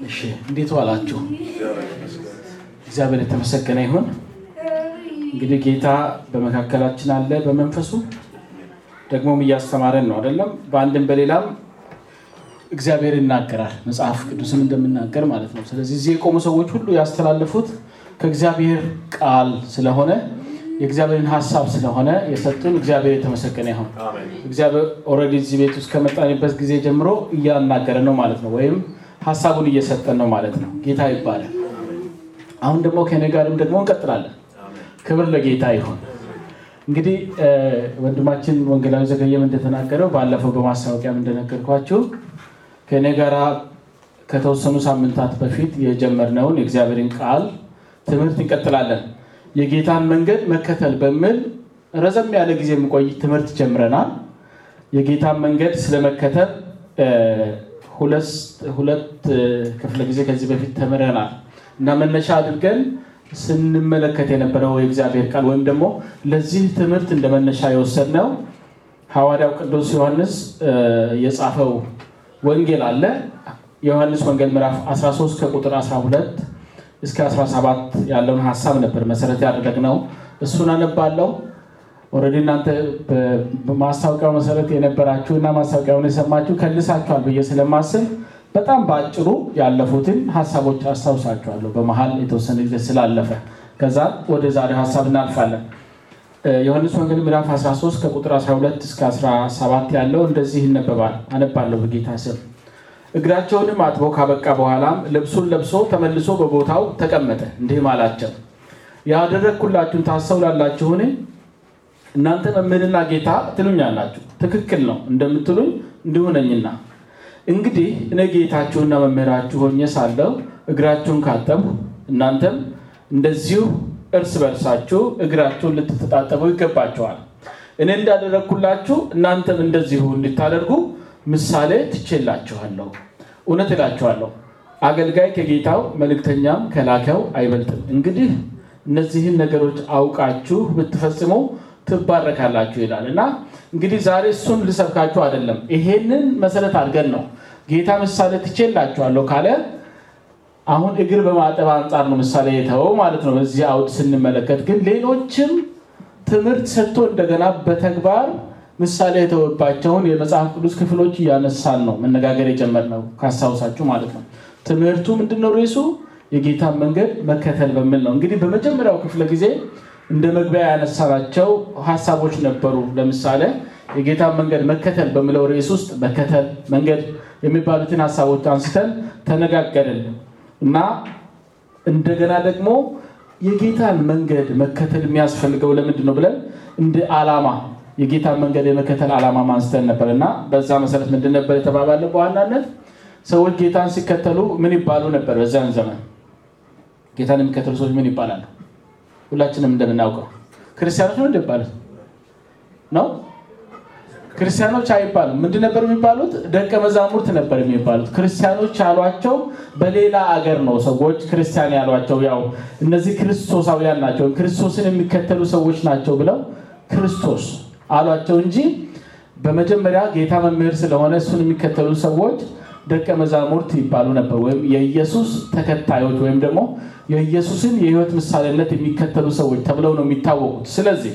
እሺ እንዴት ዋላችሁ? እግዚአብሔር የተመሰገነ ይሁን። እንግዲህ ጌታ በመካከላችን አለ በመንፈሱ ደግሞም እያስተማረን ነው አይደለም። በአንድም በሌላም እግዚአብሔር ይናገራል፣ መጽሐፍ ቅዱስም እንደምናገር ማለት ነው። ስለዚህ እዚህ የቆሙ ሰዎች ሁሉ ያስተላለፉት ከእግዚአብሔር ቃል ስለሆነ የእግዚአብሔርን ሀሳብ ስለሆነ የሰጡን እግዚአብሔር የተመሰገነ ይሁን። እግዚአብሔር ኦልሬዲ እዚህ ቤት ውስጥ ከመጣንበት ጊዜ ጀምሮ እያናገረን ነው ማለት ነው፣ ወይም ሀሳቡን እየሰጠን ነው ማለት ነው። ጌታ ይባላል። አሁን ደግሞ ከኔ ጋርም ደግሞ እንቀጥላለን። ክብር ለጌታ ይሁን። እንግዲህ ወንድማችን ወንጌላዊ ዘገየም እንደተናገረው ባለፈው በማስታወቂያም እንደነገርኳችሁ ከእኔ ጋራ ከተወሰኑ ሳምንታት በፊት የጀመርነውን የእግዚአብሔርን ቃል ትምህርት እንቀጥላለን። የጌታን መንገድ መከተል በሚል ረዘም ያለ ጊዜ የሚቆይ ትምህርት ጀምረናል። የጌታን መንገድ ስለመከተል ሁለት ክፍለ ጊዜ ከዚህ በፊት ተምረናል እና መነሻ አድርገን ስንመለከት የነበረው የእግዚአብሔር ቃል ወይም ደግሞ ለዚህ ትምህርት እንደ መነሻ የወሰድነው ሐዋርያው ቅዱስ ዮሐንስ የጻፈው ወንጌል አለ። የዮሐንስ ወንጌል ምዕራፍ 13 ከቁጥር 12 እስከ 17 ያለውን ሀሳብ ነበር መሰረት ያደረግነው። እሱን አነባለው። ኦልሬዲ እናንተ በማስታወቂያው መሰረት የነበራችሁ እና ማስታወቂያውን የሰማችሁ ከልሳችኋል ብዬ ስለማስብ በጣም በአጭሩ ያለፉትን ሀሳቦች አስታውሳችኋለሁ። በመሀል የተወሰነ ጊዜ ስላለፈ ከዛ ወደ ዛሬ ሀሳብ እናልፋለን። ዮሐንስ ወንጌል ምዕራፍ 13 ከቁጥር 12 እስከ 17 ያለው እንደዚህ ይነበባል። አነባለሁ በጌታ ስም። እግራቸውንም አጥቦ ካበቃ በኋላም ልብሱን ለብሶ ተመልሶ በቦታው ተቀመጠ፣ እንዲህም አላቸው፣ ያደረግኩላችሁን ታስተውላላችሁን? እናንተ መምህርና ጌታ ትሉኛላችሁ፣ ትክክል ነው እንደምትሉኝ እንዲሁ ነኝና። እንግዲህ እኔ ጌታችሁና መምህራችሁ ሆኜ ሳለሁ እግራችሁን ካጠብሁ እናንተም እንደዚሁ እርስ በርሳችሁ እግራችሁን ልትተጣጠቡ ይገባችኋል። እኔ እንዳደረግኩላችሁ እናንተም እንደዚሁ እንድታደርጉ ምሳሌ ትቼላችኋለሁ። እውነት እላችኋለሁ አገልጋይ ከጌታው መልእክተኛም ከላከው አይበልጥም። እንግዲህ እነዚህን ነገሮች አውቃችሁ ብትፈጽሙ ትባረካላችሁ ይላል እና እንግዲህ ዛሬ እሱን ልሰብካችሁ አይደለም። ይሄንን መሰረት አድርገን ነው ጌታ ምሳሌ ትቼላችኋለሁ ካለ አሁን እግር በማጠብ አንጻር ነው ምሳሌ የተወው ማለት ነው። በዚህ አውድ ስንመለከት ግን ሌሎችም ትምህርት ሰጥቶ እንደገና በተግባር ምሳሌ የተወባቸውን የመጽሐፍ ቅዱስ ክፍሎች እያነሳን ነው መነጋገር የጀመርነው ካስታውሳችሁ ማለት ነው። ትምህርቱ ምንድነው? ርዕሱ የጌታን መንገድ መከተል በሚል ነው። እንግዲህ በመጀመሪያው ክፍለ ጊዜ እንደ መግቢያ ያነሳናቸው ሀሳቦች ነበሩ። ለምሳሌ የጌታን መንገድ መከተል በሚለው ርዕስ ውስጥ መከተል፣ መንገድ የሚባሉትን ሀሳቦች አንስተን ተነጋገርን እና እንደገና ደግሞ የጌታን መንገድ መከተል የሚያስፈልገው ለምንድን ነው ብለን እንደ ዓላማ የጌታን መንገድ የመከተል ዓላማ ማንስተን ነበር እና በዛ መሰረት ምንድን ነበር የተባባለ? በዋናነት ሰዎች ጌታን ሲከተሉ ምን ይባሉ ነበር? በዚያን ዘመን ጌታን የሚከተሉ ሰዎች ምን ይባላሉ? ሁላችንም እንደምናውቀው ክርስቲያኖች ነው እንደሚባሉት ነው። ክርስቲያኖች አይባሉም። ምንድን ነበር የሚባሉት? ደቀ መዛሙርት ነበር የሚባሉት። ክርስቲያኖች ያሏቸው በሌላ አገር ነው ሰዎች ክርስቲያን ያሏቸው። ያው እነዚህ ክርስቶሳውያን ናቸው፣ ክርስቶስን የሚከተሉ ሰዎች ናቸው ብለው ክርስቶስ አሏቸው እንጂ በመጀመሪያ ጌታ መምህር ስለሆነ እሱን የሚከተሉ ሰዎች ደቀ መዛሙርት ይባሉ ነበር፣ ወይም የኢየሱስ ተከታዮች ወይም ደግሞ የኢየሱስን የሕይወት ምሳሌነት የሚከተሉ ሰዎች ተብለው ነው የሚታወቁት። ስለዚህ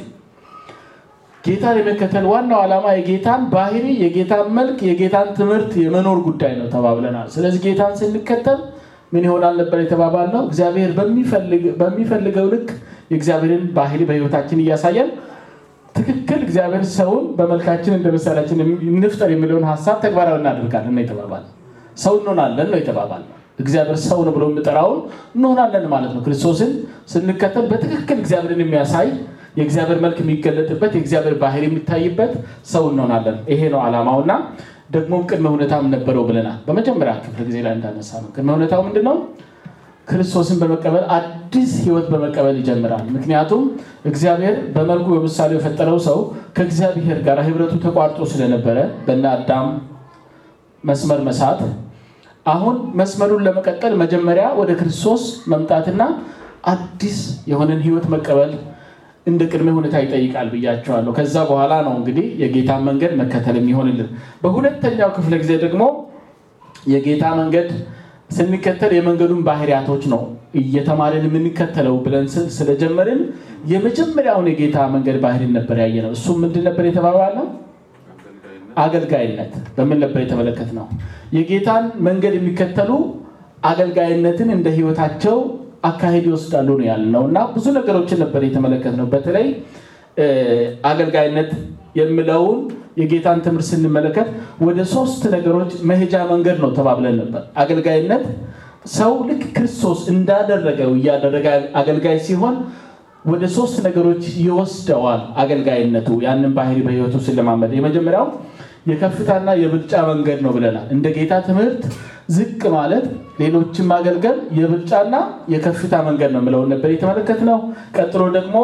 ጌታን የመከተል ዋናው ዓላማ የጌታን ባህሪ፣ የጌታን መልክ፣ የጌታን ትምህርት የመኖር ጉዳይ ነው ተባብለናል። ስለዚህ ጌታን ስንከተል ምን ይሆናል ነበር የተባባልነው? እግዚአብሔር በሚፈልገው ልክ የእግዚአብሔርን ባህሪ በሕይወታችን እያሳየን ትክክል እግዚአብሔር ሰውን በመልካችን እንደ ምሳሌያችን እንፍጠር የሚለውን ሀሳብ ተግባራዊ እናደርጋለን ነው የተባባል። ሰው እንሆናለን ነው የተባባል። እግዚአብሔር ሰው ነው ብሎ የሚጠራውን እንሆናለን ማለት ነው። ክርስቶስን ስንከተል በትክክል እግዚአብሔርን የሚያሳይ የእግዚአብሔር መልክ የሚገለጥበት የእግዚአብሔር ባህሪ የሚታይበት ሰው እንሆናለን። ይሄ ነው ዓላማው እና ደግሞም ቅድመ ሁኔታም ነበረው ብለናል። በመጀመሪያ ክፍለ ጊዜ ላይ እንዳነሳ ነው። ቅድመ ሁኔታው ምንድን ነው? ክርስቶስን በመቀበል አዲስ ሕይወት በመቀበል ይጀምራል። ምክንያቱም እግዚአብሔር በመልኩ በምሳሌው የፈጠረው ሰው ከእግዚአብሔር ጋር ህብረቱ ተቋርጦ ስለነበረ በእነ አዳም መስመር መሳት፣ አሁን መስመሩን ለመቀጠል መጀመሪያ ወደ ክርስቶስ መምጣትና አዲስ የሆነን ሕይወት መቀበል እንደ ቅድመ ሁኔታ ይጠይቃል ብያቸዋለሁ። ከዛ በኋላ ነው እንግዲህ የጌታን መንገድ መከተል የሚሆንልን። በሁለተኛው ክፍለ ጊዜ ደግሞ የጌታ መንገድ ስንከተል የመንገዱን ባህሪያቶች ነው እየተማርን የምንከተለው ብለን ስለጀመርን የመጀመሪያውን የጌታ መንገድ ባህሪን ነበር ያየ ነው። እሱም ምንድን ነበር የተባባልነው? አገልጋይነት በምን ነበር የተመለከት ነው? የጌታን መንገድ የሚከተሉ አገልጋይነትን እንደ ህይወታቸው አካሄድ ይወስዳሉ ነው ያልነው እና ብዙ ነገሮችን ነበር የተመለከት ነው። በተለይ አገልጋይነት የሚለውን የጌታን ትምህርት ስንመለከት ወደ ሶስት ነገሮች መሄጃ መንገድ ነው ተባብለን ነበር። አገልጋይነት ሰው ልክ ክርስቶስ እንዳደረገው እያደረገ አገልጋይ ሲሆን ወደ ሶስት ነገሮች ይወስደዋል። አገልጋይነቱ ያንን ባህሪ በህይወቱ ስለማመድ የመጀመሪያው የከፍታና የብልጫ መንገድ ነው ብለናል። እንደ ጌታ ትምህርት ዝቅ ማለት ሌሎችን ማገልገል የብልጫና የከፍታ መንገድ ነው የምለውን ነበር የተመለከትነው። ቀጥሎ ደግሞ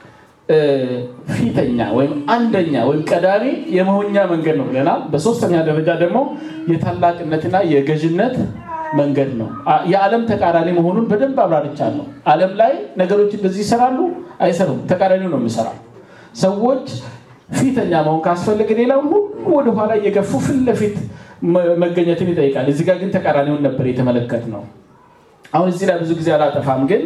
ፊተኛ ወይም አንደኛ ወይም ቀዳሚ የመሆኛ መንገድ ነው ብለናል። በሶስተኛ ደረጃ ደግሞ የታላቅነትና የገዥነት መንገድ ነው። የዓለም ተቃራኒ መሆኑን በደንብ አብራርቻለሁ። ዓለም ላይ ነገሮች እንደዚህ ይሰራሉ አይሰሩም፣ ተቃራኒው ነው የሚሰራው። ሰዎች ፊተኛ መሆን ካስፈለገ ሌላውን ሁሉ ወደኋላ እየገፉ ፊት ለፊት መገኘትን ይጠይቃል። እዚህ ጋር ግን ተቃራኒውን ነበር የተመለከት ነው። አሁን እዚህ ላይ ብዙ ጊዜ አላጠፋም፣ ግን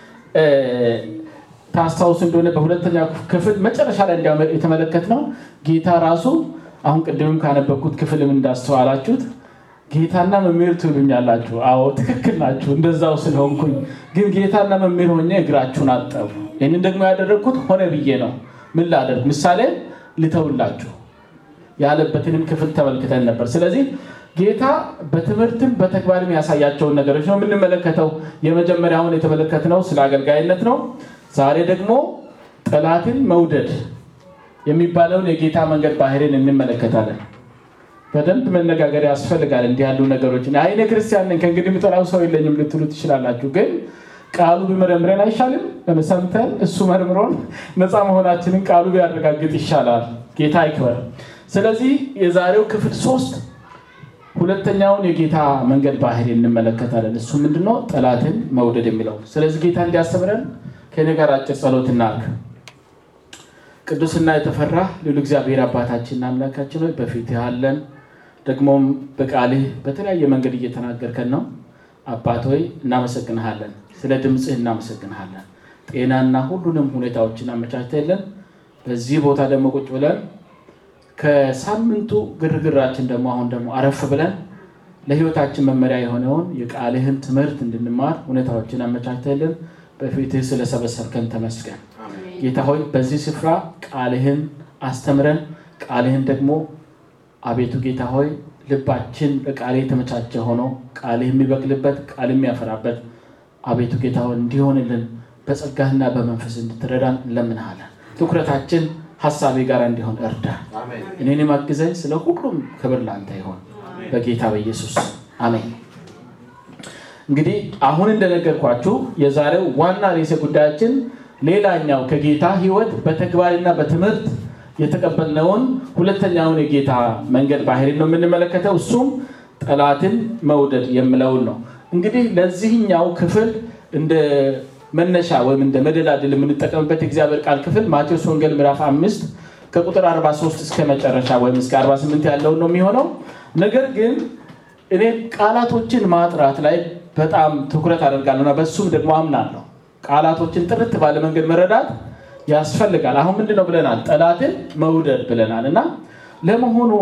ታስታውሱ እንደሆነ በሁለተኛ ክፍል መጨረሻ ላይ እንዲያው የተመለከት ነው ጌታ ራሱ አሁን ቅድምም ካነበብኩት ክፍልም እንዳስተዋላችሁት ጌታና መምህር ትሉኛላችሁ። አዎ ትክክል ናችሁ፣ እንደዛው ስለሆንኩኝ ግን ጌታና መምህር ሆኜ እግራችሁን አጠቡ። ይህንን ደግሞ ያደረግኩት ሆነ ብዬ ነው። ምን ላደርግ? ምሳሌ ልተውላችሁ ያለበትንም ክፍል ተመልክተን ነበር። ስለዚህ ጌታ በትምህርትም በተግባርም ያሳያቸውን ነገሮች ነው የምንመለከተው። የመጀመሪያውን የተመለከትነው ስለ አገልጋይነት ነው። ዛሬ ደግሞ ጠላትን መውደድ የሚባለውን የጌታ መንገድ ባህሪን እንመለከታለን። በደንብ መነጋገር ያስፈልጋል። እንዲህ ያሉ ነገሮች አይነ ክርስቲያን ነኝ ከእንግዲህ የምጠላው ሰው የለኝም ልትሉ ትችላላችሁ። ግን ቃሉ ቢመረምረን አይሻልም? ሰምተን እሱ መርምሮን ነፃ መሆናችንን ቃሉ ቢያረጋግጥ ይሻላል። ጌታ ይክበር። ስለዚህ የዛሬው ክፍል ሶስት ሁለተኛውን የጌታ መንገድ ባህሪ እንመለከታለን። እሱ ምንድነው? ጠላትን መውደድ የሚለው። ስለዚህ ጌታ እንዲያስተምረን ከኔ ጋር አጭር ጸሎት እናድርግ። ቅዱስና የተፈራ ልዑል እግዚአብሔር አባታችንና አምላካችን ሆይ በፊት ያለን ደግሞም በቃልህ በተለያየ መንገድ እየተናገርከን ነው። አባት ሆይ እናመሰግንሃለን። ስለ ድምፅህ እናመሰግንሃለን። ጤናና ሁሉንም ሁኔታዎችን አመቻችተልን በዚህ ቦታ ደግሞ ቁጭ ብለን ከሳምንቱ ግርግራችን ደግሞ አሁን ደግሞ አረፍ ብለን ለሕይወታችን መመሪያ የሆነውን የቃልህን ትምህርት እንድንማር ሁኔታዎችን አመቻችተልን በፊትህ ስለሰበሰብከን ተመስገን። ጌታ ሆይ በዚህ ስፍራ ቃልህን አስተምረን ቃልህን ደግሞ አቤቱ ጌታ ሆይ ልባችን ለቃልህ የተመቻቸ ሆኖ ቃልህ የሚበቅልበት ቃል የሚያፈራበት አቤቱ ጌታ ሆይ እንዲሆንልን በጸጋህና በመንፈስ እንድትረዳን እንለምንሃለን። ትኩረታችን ሀሳቤ ጋር እንዲሆን እርዳ። እኔንም አግዘኝ። ስለ ሁሉም ክብር ለአንተ ይሆን በጌታ በኢየሱስ አሜን። እንግዲህ አሁን እንደነገርኳችሁ የዛሬው ዋና ርዕሰ ጉዳያችን ሌላኛው ከጌታ ሕይወት በተግባርና በትምህርት የተቀበልነውን ሁለተኛውን የጌታ መንገድ ባህሪ ነው የምንመለከተው። እሱም ጠላትን መውደድ የምለውን ነው። እንግዲህ ለዚህኛው ክፍል እንደ መነሻ ወይም እንደ መደላድል የምንጠቀምበት የእግዚአብሔር ቃል ክፍል ማቴዎስ ወንጌል ምዕራፍ አምስት ከቁጥር 43 እስከ መጨረሻ ወይም እስከ 48 ያለውን ነው የሚሆነው። ነገር ግን እኔ ቃላቶችን ማጥራት ላይ በጣም ትኩረት አደርጋለሁ እና በሱም ደግሞ አምናለሁ። ቃላቶችን ጥርት ባለ መንገድ መረዳት ያስፈልጋል። አሁን ምንድን ነው ብለናል? ጠላትን መውደድ ብለናል እና ለመሆኑ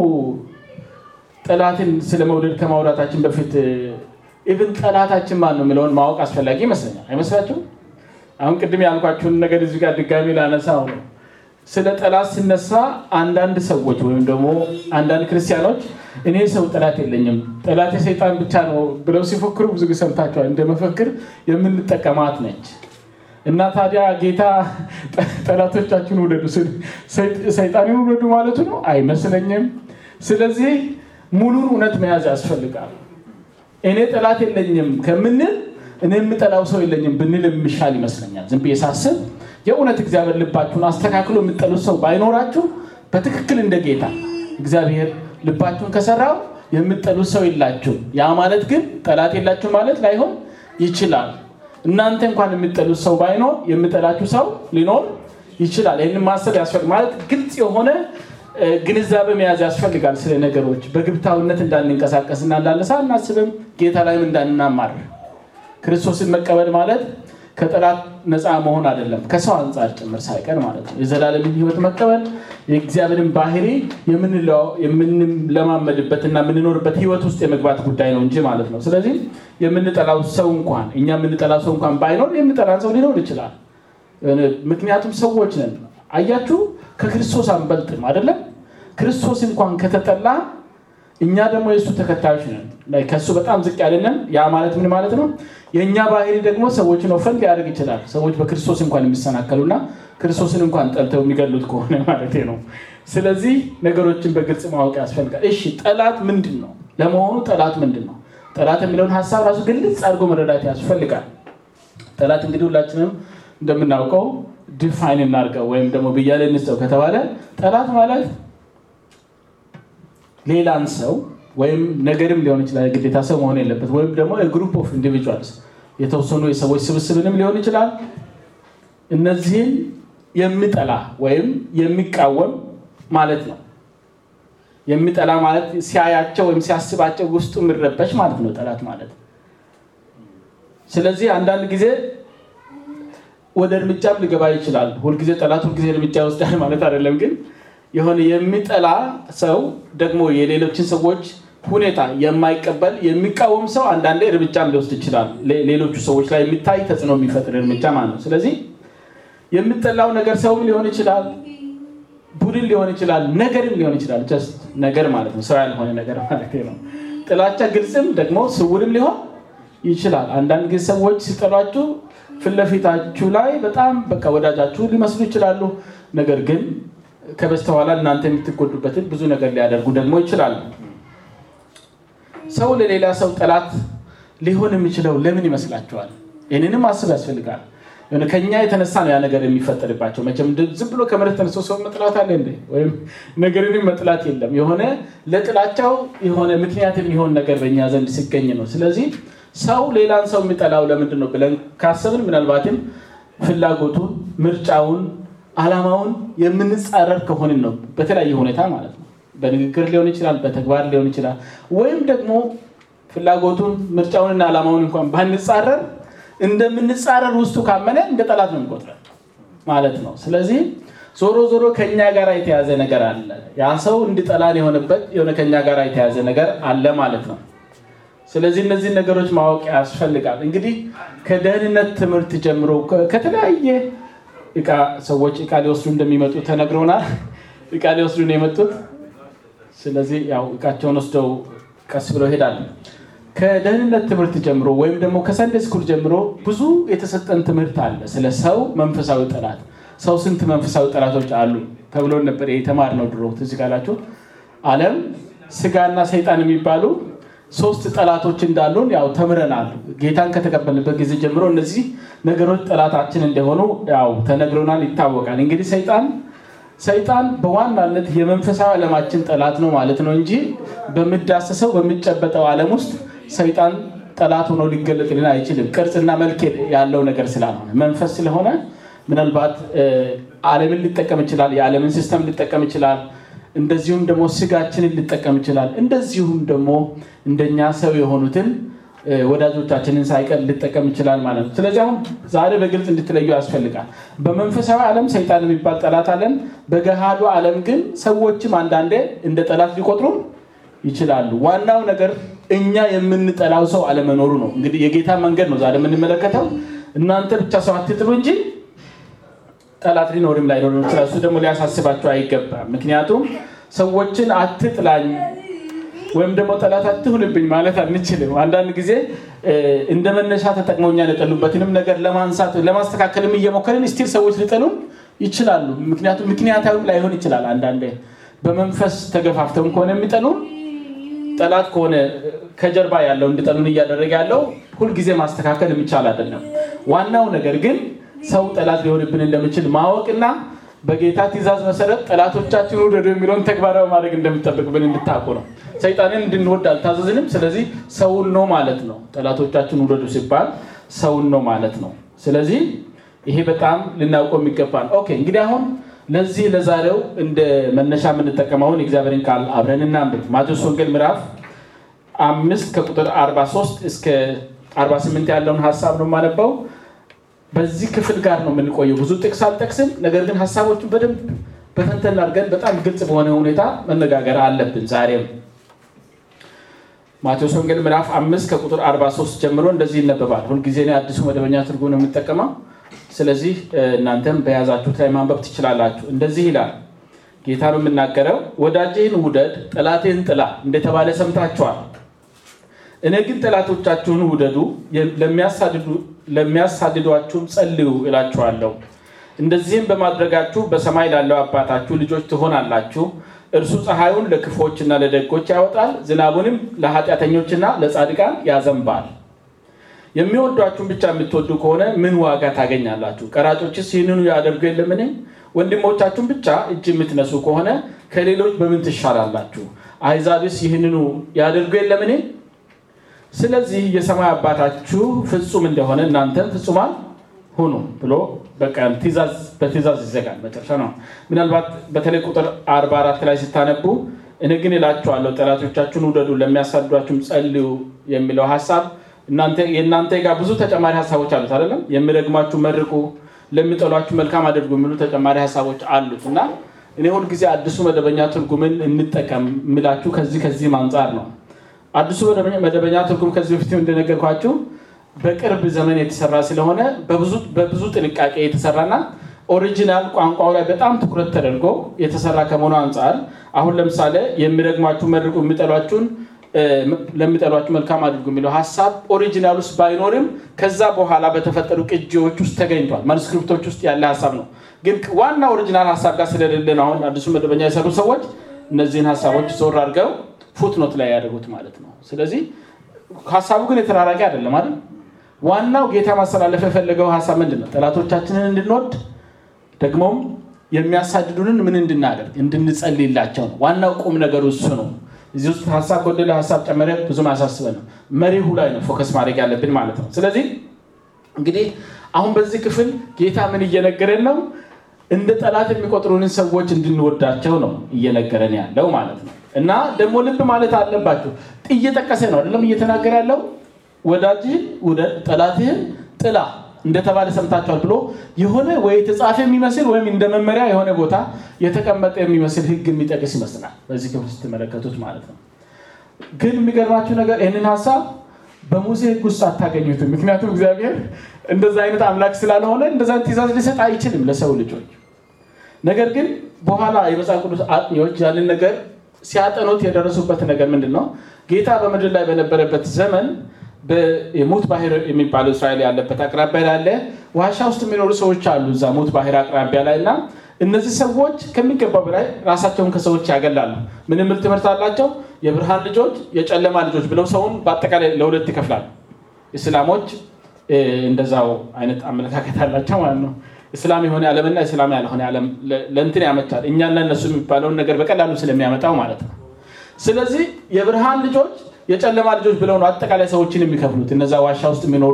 ጠላትን ስለ መውደድ ከማውራታችን በፊት ኢቭን ጠላታችን ማን ነው የሚለውን ማወቅ አስፈላጊ ይመስለኛል። አይመስላችሁም? አሁን ቅድም ያልኳችሁን ነገር እዚህ ጋር ድጋሚ ላነሳው ነው። ስለ ጠላት ሲነሳ አንዳንድ ሰዎች ወይም ደግሞ አንዳንድ ክርስቲያኖች እኔ ሰው ጠላት የለኝም ጠላት የሰይጣን ብቻ ነው ብለው ሲፎክሩ ብዙ ጊዜ ሰምታችኋል። እንደ መፈክር የምንጠቀማት ነች እና ታዲያ ጌታ ጠላቶቻችሁን ውደዱ፣ ሰይጣንን ውደዱ ማለቱ ነው አይመስለኝም። ስለዚህ ሙሉን እውነት መያዝ ያስፈልጋል። እኔ ጠላት የለኝም ከምንል እኔ የምጠላው ሰው የለኝም ብንል የሚሻል ይመስለኛል። ዝም ብዬ ሳስብ የእውነት እግዚአብሔር ልባችሁን አስተካክሎ የምጠሉት ሰው ባይኖራችሁ በትክክል እንደ ጌታ እግዚአብሔር ልባችሁን ከሰራው የምጠሉት ሰው የላችሁ። ያ ማለት ግን ጠላት የላችሁ ማለት ላይሆን ይችላል። እናንተ እንኳን የምጠሉት ሰው ባይኖር የምጠላችሁ ሰው ሊኖር ይችላል። ይህንን ማሰብ ያስፈልግ ማለት ግልጽ የሆነ ግንዛቤ መያዝ ያስፈልጋል። ስለ ነገሮች በግብታዊነት እንዳንንቀሳቀስና እንዳነሳ እናስብም ጌታ ላይም እንዳንናማር ክርስቶስን መቀበል ማለት ከጠላት ነፃ መሆን አይደለም፣ ከሰው አንጻር ጭምር ሳይቀር ማለት ነው። የዘላለምን ሕይወት መቀበል የእግዚአብሔርን ባህሪ የምንለማመድበትና የምንኖርበት ሕይወት ውስጥ የመግባት ጉዳይ ነው እንጂ ማለት ነው። ስለዚህ የምንጠላው ሰው እንኳን እኛ የምንጠላው ሰው እንኳን ባይኖር የሚጠላን ሰው ሊኖር ይችላል። ምክንያቱም ሰዎች ነን። አያችሁ፣ ከክርስቶስ አንበልጥም አይደለም። ክርስቶስ እንኳን ከተጠላ እኛ ደግሞ የእሱ ተከታዮች ነን። ከእሱ በጣም ዝቅ ያለንን። ያ ማለት ምን ማለት ነው? የእኛ ባህሪ ደግሞ ሰዎችን ኦፈን ሊያደርግ ይችላል። ሰዎች በክርስቶስ እንኳን የሚሰናከሉና ክርስቶስን እንኳን ጠልተው የሚገሉት ከሆነ ማለት ነው። ስለዚህ ነገሮችን በግልጽ ማወቅ ያስፈልጋል። እሺ ጠላት ምንድን ነው? ለመሆኑ ጠላት ምንድን ነው? ጠላት የሚለውን ሀሳብ ራሱ ግልጽ አድርጎ መረዳት ያስፈልጋል። ጠላት እንግዲህ ሁላችንም እንደምናውቀው ዲፋይን እናድርገው ወይም ደግሞ ብያሌ እንስጠው ከተባለ ጠላት ማለት ሌላን ሰው ወይም ነገርም ሊሆን ይችላል። ግዴታ ሰው መሆን የለበት። ወይም ደግሞ ግሩፕ ኦፍ ኢንዲቪጁዋልስ የተወሰኑ የሰዎች ስብስብንም ሊሆን ይችላል። እነዚህን የሚጠላ ወይም የሚቃወም ማለት ነው። የሚጠላ ማለት ሲያያቸው ወይም ሲያስባቸው ውስጡ የሚረበሽ ማለት ነው ጠላት ማለት። ስለዚህ አንዳንድ ጊዜ ወደ እርምጃም ሊገባ ይችላል። ሁልጊዜ ጠላት ሁልጊዜ እርምጃ ይወስዳል ማለት አይደለም። ግን የሆነ የሚጠላ ሰው ደግሞ የሌሎችን ሰዎች ሁኔታ የማይቀበል የሚቃወም ሰው አንዳንዴ እርምጃም ሊወስድ ይችላል። ሌሎቹ ሰዎች ላይ የሚታይ ተጽዕኖ የሚፈጥር እርምጃ ማለት ነው። ስለዚህ የሚጠላው ነገር ሰውም ሊሆን ይችላል፣ ቡድን ሊሆን ይችላል፣ ነገርም ሊሆን ይችላል። ጀስት ነገር ማለት ነው፣ ሰው ያልሆነ ነገር ማለት ነው። ጥላቻ ግልጽም ደግሞ ስውርም ሊሆን ይችላል። አንዳንድ ጊዜ ሰዎች ሲጠሏችሁ ፊት ለፊታችሁ ላይ በጣም በቃ ወዳጃችሁ ሊመስሉ ይችላሉ። ነገር ግን ከበስተኋላ እናንተ የምትጎዱበትን ብዙ ነገር ሊያደርጉ ደግሞ ይችላሉ። ሰው ለሌላ ሰው ጠላት ሊሆን የሚችለው ለምን ይመስላችኋል? ይህንንም ማሰብ ያስፈልጋል። ከኛ የተነሳ ነው ያ ነገር የሚፈጠርባቸው። መቼም ዝም ብሎ ከመሬት ተነስቶ ሰው መጥላት አለ እንዴ? ወይም ነገርንም መጥላት የለም። የሆነ ለጥላቻው የሆነ ምክንያት የሚሆን ነገር በእኛ ዘንድ ሲገኝ ነው። ስለዚህ ሰው ሌላን ሰው የሚጠላው ለምንድን ነው ብለን ካሰብን ምናልባትም ፍላጎቱን፣ ምርጫውን፣ አላማውን የምንጻረር ከሆንን ነው። በተለያየ ሁኔታ ማለት ነው። በንግግር ሊሆን ይችላል፣ በተግባር ሊሆን ይችላል። ወይም ደግሞ ፍላጎቱን፣ ምርጫውንና አላማውን እንኳን ባንጻረር እንደምንጻረር ውስጡ ካመነ እንደ ጠላት ነው የሚቆጥረን ማለት ነው። ስለዚህ ዞሮ ዞሮ ከኛ ጋር የተያዘ ነገር አለ። ያ ሰው እንዲጠላን የሆነበት የሆነ ከኛ ጋር የተያዘ ነገር አለ ማለት ነው። ስለዚህ እነዚህን ነገሮች ማወቅ ያስፈልጋል። እንግዲህ ከደህንነት ትምህርት ጀምሮ ከተለያየ እቃ ሰዎች እቃ ሊወስዱ እንደሚመጡ ተነግረውናል። እቃ ሊወስዱ ነው የመጡት። ስለዚህ ያው እቃቸውን ወስደው ቀስ ብለው ይሄዳሉ። ከደህንነት ትምህርት ጀምሮ ወይም ደግሞ ከሰንዴ ስኩል ጀምሮ ብዙ የተሰጠን ትምህርት አለ ስለ ሰው መንፈሳዊ ጠላት። ሰው ስንት መንፈሳዊ ጠላቶች አሉ ተብሎ ነበር የተማርነው ድሮ ትዝ ካላችሁ። ዓለም፣ ስጋና ሰይጣን የሚባሉ ሶስት ጠላቶች እንዳሉን ያው ተምረናል። ጌታን ከተቀበልንበት ጊዜ ጀምሮ እነዚህ ነገሮች ጠላታችን እንደሆኑ ያው ተነግሮናል፣ ይታወቃል። እንግዲህ ሰይጣን ሰይጣን በዋናነት የመንፈሳዊ ዓለማችን ጠላት ነው ማለት ነው እንጂ በሚዳሰሰው በሚጨበጠው ዓለም ውስጥ ሰይጣን ጠላት ሆኖ ሊገለጥልን አይችልም። ቅርጽና መልክ ያለው ነገር ስላልሆነ መንፈስ ስለሆነ ምናልባት ዓለምን ሊጠቀም ይችላል። የዓለምን ሲስተም ሊጠቀም ይችላል። እንደዚሁም ደግሞ ስጋችንን ሊጠቀም ይችላል። እንደዚሁም ደግሞ እንደኛ ሰው የሆኑትን ወዳጆቻችንን ሳይቀር ሊጠቀም ይችላል ማለት ነው። ስለዚህ አሁን ዛሬ በግልጽ እንድትለዩ ያስፈልጋል። በመንፈሳዊ ዓለም ሰይጣን የሚባል ጠላት አለን። በገሃዱ ዓለም ግን ሰዎችም አንዳንዴ እንደ ጠላት ሊቆጥሩ ይችላሉ። ዋናው ነገር እኛ የምንጠላው ሰው አለመኖሩ ነው። እንግዲህ የጌታ መንገድ ነው ዛሬ የምንመለከተው። እናንተ ብቻ ሰው አትጥሉ እንጂ ጠላት ሊኖርም ላይኖርም ይችላል። እሱ ደግሞ ሊያሳስባቸው አይገባም። ምክንያቱም ሰዎችን አትጥላኝ ወይም ደግሞ ጠላት አትሁንብኝ ማለት አንችልም። አንዳንድ ጊዜ እንደ መነሻ ተጠቅመውኛን የጠሉበትንም ነገር ለማንሳት ለማስተካከልም እየሞከርን ስቲል ሰዎች ሊጠሉን ይችላሉ። ምክንያቱም ምክንያታዊም ላይሆን ይችላል። አንዳንዴ በመንፈስ ተገፋፍተውም ከሆነ የሚጠሉን ጠላት ከሆነ ከጀርባ ያለው እንዲጠሉን እያደረገ ያለው ሁልጊዜ ማስተካከል የሚቻል አይደለም። ዋናው ነገር ግን ሰው ጠላት ሊሆንብን እንደሚችል ማወቅና በጌታ ትእዛዝ መሰረት ጠላቶቻችን ውደዱ የሚለውን ተግባራዊ ማድረግ እንደሚጠበቅብን እንድታውቁ ነው። ሰይጣንን እንድንወድ አልታዘዝንም። ስለዚህ ሰውን ነው ማለት ነው። ጠላቶቻችን ውደዱ ሲባል ሰውን ነው ማለት ነው። ስለዚህ ይሄ በጣም ልናውቀው የሚገባ ነው። ኦኬ እንግዲህ አሁን ለዚህ ለዛሬው እንደ መነሻ የምንጠቀመውን የእግዚአብሔርን ቃል አብረን እናንብብ። ማቴዎስ ወንጌል ምዕራፍ አምስት ከቁጥር 43 እስከ 48 ያለውን ሀሳብ ነው የማነበው። በዚህ ክፍል ጋር ነው የምንቆየው። ብዙ ጥቅስ አልጠቅስም፣ ነገር ግን ሀሳቦቹን በደንብ በተንተን አድርገን በጣም ግልጽ በሆነ ሁኔታ መነጋገር አለብን ዛሬም ማቴዎስ ወንጌል ምዕራፍ አምስት ከቁጥር 43 ጀምሮ እንደዚህ ይነበባል። ሁልጊዜ እኔ አዲሱ መደበኛ ትርጉም ነው የምጠቀመው። ስለዚህ እናንተም በያዛችሁት ላይ ማንበብ ትችላላችሁ። እንደዚህ ይላል ጌታ ነው የምናገረው፣ ወዳጅህን ውደድ፣ ጠላትህን ጥላ እንደተባለ ሰምታችኋል። እኔ ግን ጠላቶቻችሁን ውደዱ፣ ለሚያሳድዷችሁም ጸልዩ እላችኋለሁ። እንደዚህም በማድረጋችሁ በሰማይ ላለው አባታችሁ ልጆች ትሆናላችሁ። እርሱ ፀሐዩን ለክፎችና ለደጎች ያወጣል፣ ዝናቡንም ለኃጢአተኞችና ለጻድቃን ያዘንባል። የሚወዷችሁን ብቻ የምትወዱ ከሆነ ምን ዋጋ ታገኛላችሁ? ቀራጮችስ ይህንኑ ያደርጉ የለምን? ወንድሞቻችሁን ብቻ እጅ የምትነሱ ከሆነ ከሌሎች በምን ትሻላላችሁ? አሕዛብስ ይህንኑ ያደርጉ የለምን? ስለዚህ የሰማይ አባታችሁ ፍጹም እንደሆነ እናንተም ፍጹማን ሁኑ ብሎ በቃ በትእዛዝ ይዘጋል። መጨረሻ ነው። ምናልባት በተለይ ቁጥር 44 ላይ ስታነቡ እኔ ግን እላችኋለሁ ጠላቶቻችሁን ውደዱ፣ ለሚያሳድዷችሁም ጸልዩ የሚለው ሀሳብ የእናንተ ጋር ብዙ ተጨማሪ ሀሳቦች አሉት አይደለም? የሚረግማችሁ መርቁ፣ ለሚጠሏችሁ መልካም አድርጉ የሚሉ ተጨማሪ ሀሳቦች አሉት እና እኔ ሁልጊዜ አዲሱ መደበኛ ትርጉምን እንጠቀም የምላችሁ ከዚህ ከዚህም አንጻር ነው። አዲሱ መደበኛ ትርጉም ከዚህ በፊት እንደነገርኳችሁ በቅርብ ዘመን የተሰራ ስለሆነ በብዙ ጥንቃቄ የተሰራና ኦሪጂናል ቋንቋው ላይ በጣም ትኩረት ተደርጎ የተሰራ ከመሆኑ አንጻር አሁን ለምሳሌ የሚረግሟችሁ መርቁ፣ የሚጠሏችሁን ለሚጠሏችሁ መልካም አድርጉ የሚለው ሀሳብ ኦሪጂናል ውስጥ ባይኖርም ከዛ በኋላ በተፈጠሩ ቅጂዎች ውስጥ ተገኝቷል። ማኑስክሪፕቶች ውስጥ ያለ ሀሳብ ነው። ግን ዋና ኦሪጂናል ሀሳብ ጋር ስለሌለ ነው አሁን አዲሱ መደበኛ የሰሩ ሰዎች እነዚህን ሀሳቦች ዞር አድርገው ፉትኖት ላይ ያደርጉት ማለት ነው። ስለዚህ ሀሳቡ ግን የተራራቂ አይደለም አይደል? ዋናው ጌታ ማስተላለፍ የፈለገው ሀሳብ ምንድን ነው? ጠላቶቻችንን እንድንወድ ደግሞም የሚያሳድዱንን ምን እንድናደርግ እንድንጸልይላቸው ነው። ዋናው ቁም ነገሩ እሱ ነው። እዚህ ውስጥ ሀሳብ ጎደለ ሀሳብ ጨመረ ብዙም አያሳስበንም። መሪሁ ላይ ነው ፎከስ ማድረግ ያለብን ማለት ነው። ስለዚህ እንግዲህ አሁን በዚህ ክፍል ጌታ ምን እየነገረን ነው? እንደ ጠላት የሚቆጥሩንን ሰዎች እንድንወዳቸው ነው እየነገረን ያለው ማለት ነው። እና ደግሞ ልብ ማለት አለባቸው እየጠቀሰ ነው አይደለም እየተናገረ ያለው ወዳጅህን ውደድ ጠላትህን ጥላ እንደተባለ ሰምታችኋል ብሎ የሆነ ወይ የተጻፈ የሚመስል ወይም እንደ መመሪያ የሆነ ቦታ የተቀመጠ የሚመስል ሕግ የሚጠቅስ ይመስላል በዚህ ክፍል ስትመለከቱት ማለት ነው። ግን የሚገርማችሁ ነገር ይህንን ሀሳብ በሙሴ ሕግ ውስጥ አታገኙትም። ምክንያቱም እግዚአብሔር እንደዛ አይነት አምላክ ስላልሆነ እንደዛ ትእዛዝ ሊሰጥ አይችልም ለሰው ልጆች። ነገር ግን በኋላ የመጽሐፍ ቅዱስ አጥኚዎች ያንን ነገር ሲያጠኑት የደረሱበት ነገር ምንድን ነው? ጌታ በምድር ላይ በነበረበት ዘመን የሙት ባህር የሚባለው እስራኤል ያለበት አቅራቢያ ላይ ያለ ዋሻ ውስጥ የሚኖሩ ሰዎች አሉ። እዛ ሙት ባህር አቅራቢያ ላይ እና እነዚህ ሰዎች ከሚገባው በላይ ራሳቸውን ከሰዎች ያገላሉ። ምን የሚል ትምህርት አላቸው? የብርሃን ልጆች፣ የጨለማ ልጆች ብለው ሰውን በአጠቃላይ ለሁለት ይከፍላሉ። እስላሞች እንደዛው አይነት አመለካከት አላቸው ማለት ነው። እስላም የሆነ ዓለምና እስላም ያልሆነ ዓለም ለእንትን ያመቻል። እኛና እነሱ የሚባለውን ነገር በቀላሉ ስለሚያመጣው ማለት ነው። ስለዚህ የብርሃን ልጆች የጨለማ ልጆች ብለው ነው አጠቃላይ ሰዎችን የሚከፍሉት። እነዛ ዋሻ ውስጥ የሚኖሩ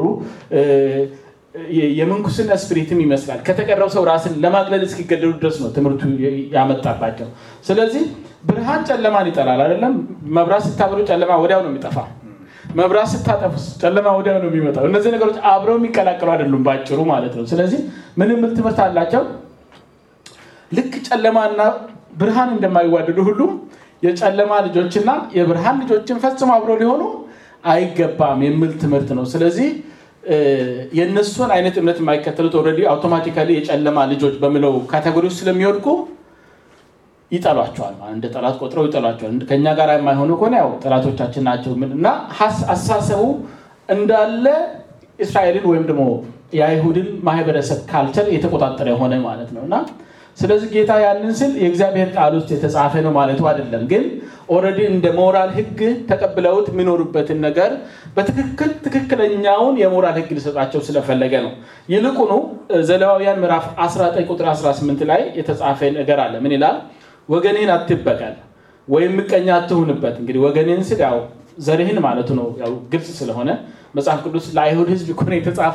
የምንኩስና ስፒሪትም ይመስላል ከተቀረው ሰው ራስን ለማግለል እስኪገደሉ ድረስ ነው ትምህርቱ ያመጣባቸው። ስለዚህ ብርሃን ጨለማን ይጠላል አይደለም። መብራት ስታበሩ ጨለማ ወዲያው ነው የሚጠፋ። መብራት ስታጠፉ ጨለማ ወዲያው ነው የሚመጣው። እነዚህ ነገሮች አብረው የሚቀላቀሉ አይደሉም በአጭሩ ማለት ነው። ስለዚህ ምን የሚል ትምህርት አላቸው? ልክ ጨለማና ብርሃን እንደማይዋደዱ ሁሉ የጨለማ ልጆችና የብርሃን ልጆችን ፈጽሞ አብረው ሊሆኑ አይገባም የሚል ትምህርት ነው። ስለዚህ የእነሱን አይነት እምነት የማይከተሉት ኦልሬዲ አውቶማቲካሊ የጨለማ ልጆች በሚለው ካቴጎሪ ውስጥ ስለሚወድቁ ይጠሏቸዋል። እንደ ጠላት ቆጥረው ይጠሏቸዋል። ከእኛ ጋር የማይሆኑ ከሆነ ያው ጠላቶቻችን ናቸው እና አስተሳሰቡ እንዳለ እስራኤልን ወይም ደግሞ የአይሁድን ማህበረሰብ ካልቸር የተቆጣጠረ የሆነ ማለት ነው እና ስለዚህ ጌታ ያንን ስል የእግዚአብሔር ቃል ውስጥ የተጻፈ ነው ማለቱ አይደለም። ግን ኦልሬዲ እንደ ሞራል ሕግ ተቀብለውት የሚኖሩበትን ነገር በትክክል ትክክለኛውን የሞራል ሕግ ሊሰጣቸው ስለፈለገ ነው። ይልቁኑ ዘሌዋውያን ምዕራፍ 19 ቁጥር 18 ላይ የተጻፈ ነገር አለ። ምን ይላል? ወገንህን አትበቀል ወይም ምቀኛ አትሁንበት። እንግዲህ ወገንህን ስል ያው ዘርህን ማለቱ ነው። ያው ግልጽ ስለሆነ መጽሐፍ ቅዱስ ለአይሁድ ሕዝብ እኮ ነው የተጻፈው።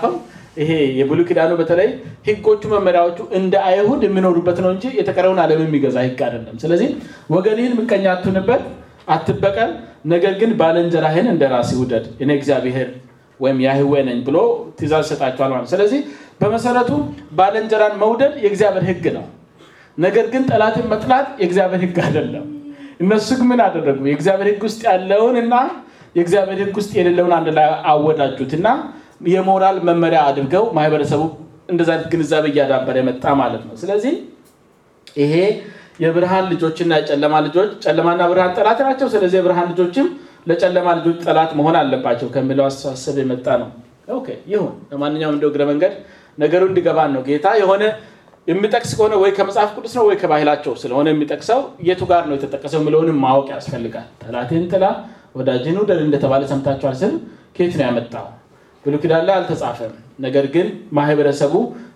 ይሄ የብሉይ ኪዳኑ በተለይ ህጎቹ መመሪያዎቹ እንደ አይሁድ የሚኖሩበት ነው እንጂ የተቀረውን ዓለም የሚገዛ ህግ አይደለም። ስለዚህ ወገንህን ምቀኛ አትሁንበት፣ አትበቀል፣ ነገር ግን ባልንጀራህን እንደ ራስህ ውደድ፣ እኔ እግዚአብሔር ወይም ያህዌ ነኝ ብሎ ትእዛዝ ይሰጣቸዋል ማለት። ስለዚህ በመሰረቱ ባልንጀራን መውደድ የእግዚአብሔር ህግ ነው። ነገር ግን ጠላትን መጥላት የእግዚአብሔር ህግ አይደለም። እነሱ ግን ምን አደረጉ? የእግዚአብሔር ህግ ውስጥ ያለውን እና የእግዚአብሔር ህግ ውስጥ የሌለውን አንድ ላይ አወዳጁት እና የሞራል መመሪያ አድርገው ማህበረሰቡ እንደዛ አይነት ግንዛቤ እያዳበረ የመጣ ማለት ነው። ስለዚህ ይሄ የብርሃን ልጆችና የጨለማ ልጆች ጨለማና ብርሃን ጠላት ናቸው። ስለዚህ የብርሃን ልጆችም ለጨለማ ልጆች ጠላት መሆን አለባቸው ከሚለው አስተሳሰብ የመጣ ነው። ኦኬ ይሁን። ለማንኛውም እንደ እግረ መንገድ ነገሩ እንዲገባን ነው። ጌታ የሆነ የሚጠቅስ ከሆነ ወይ ከመጽሐፍ ቅዱስ ነው ወይ ከባህላቸው ስለሆነ የሚጠቅሰው የቱ ጋር ነው የተጠቀሰው የሚለውንም ማወቅ ያስፈልጋል። ጠላትን ጥላ ወዳጅን ውደድ እንደተባለ ሰምታችኋል ስል ከየት ነው ያመጣው? ብሉይ ኪዳን ላይ አልተጻፈም። ነገር ግን ማህበረሰቡ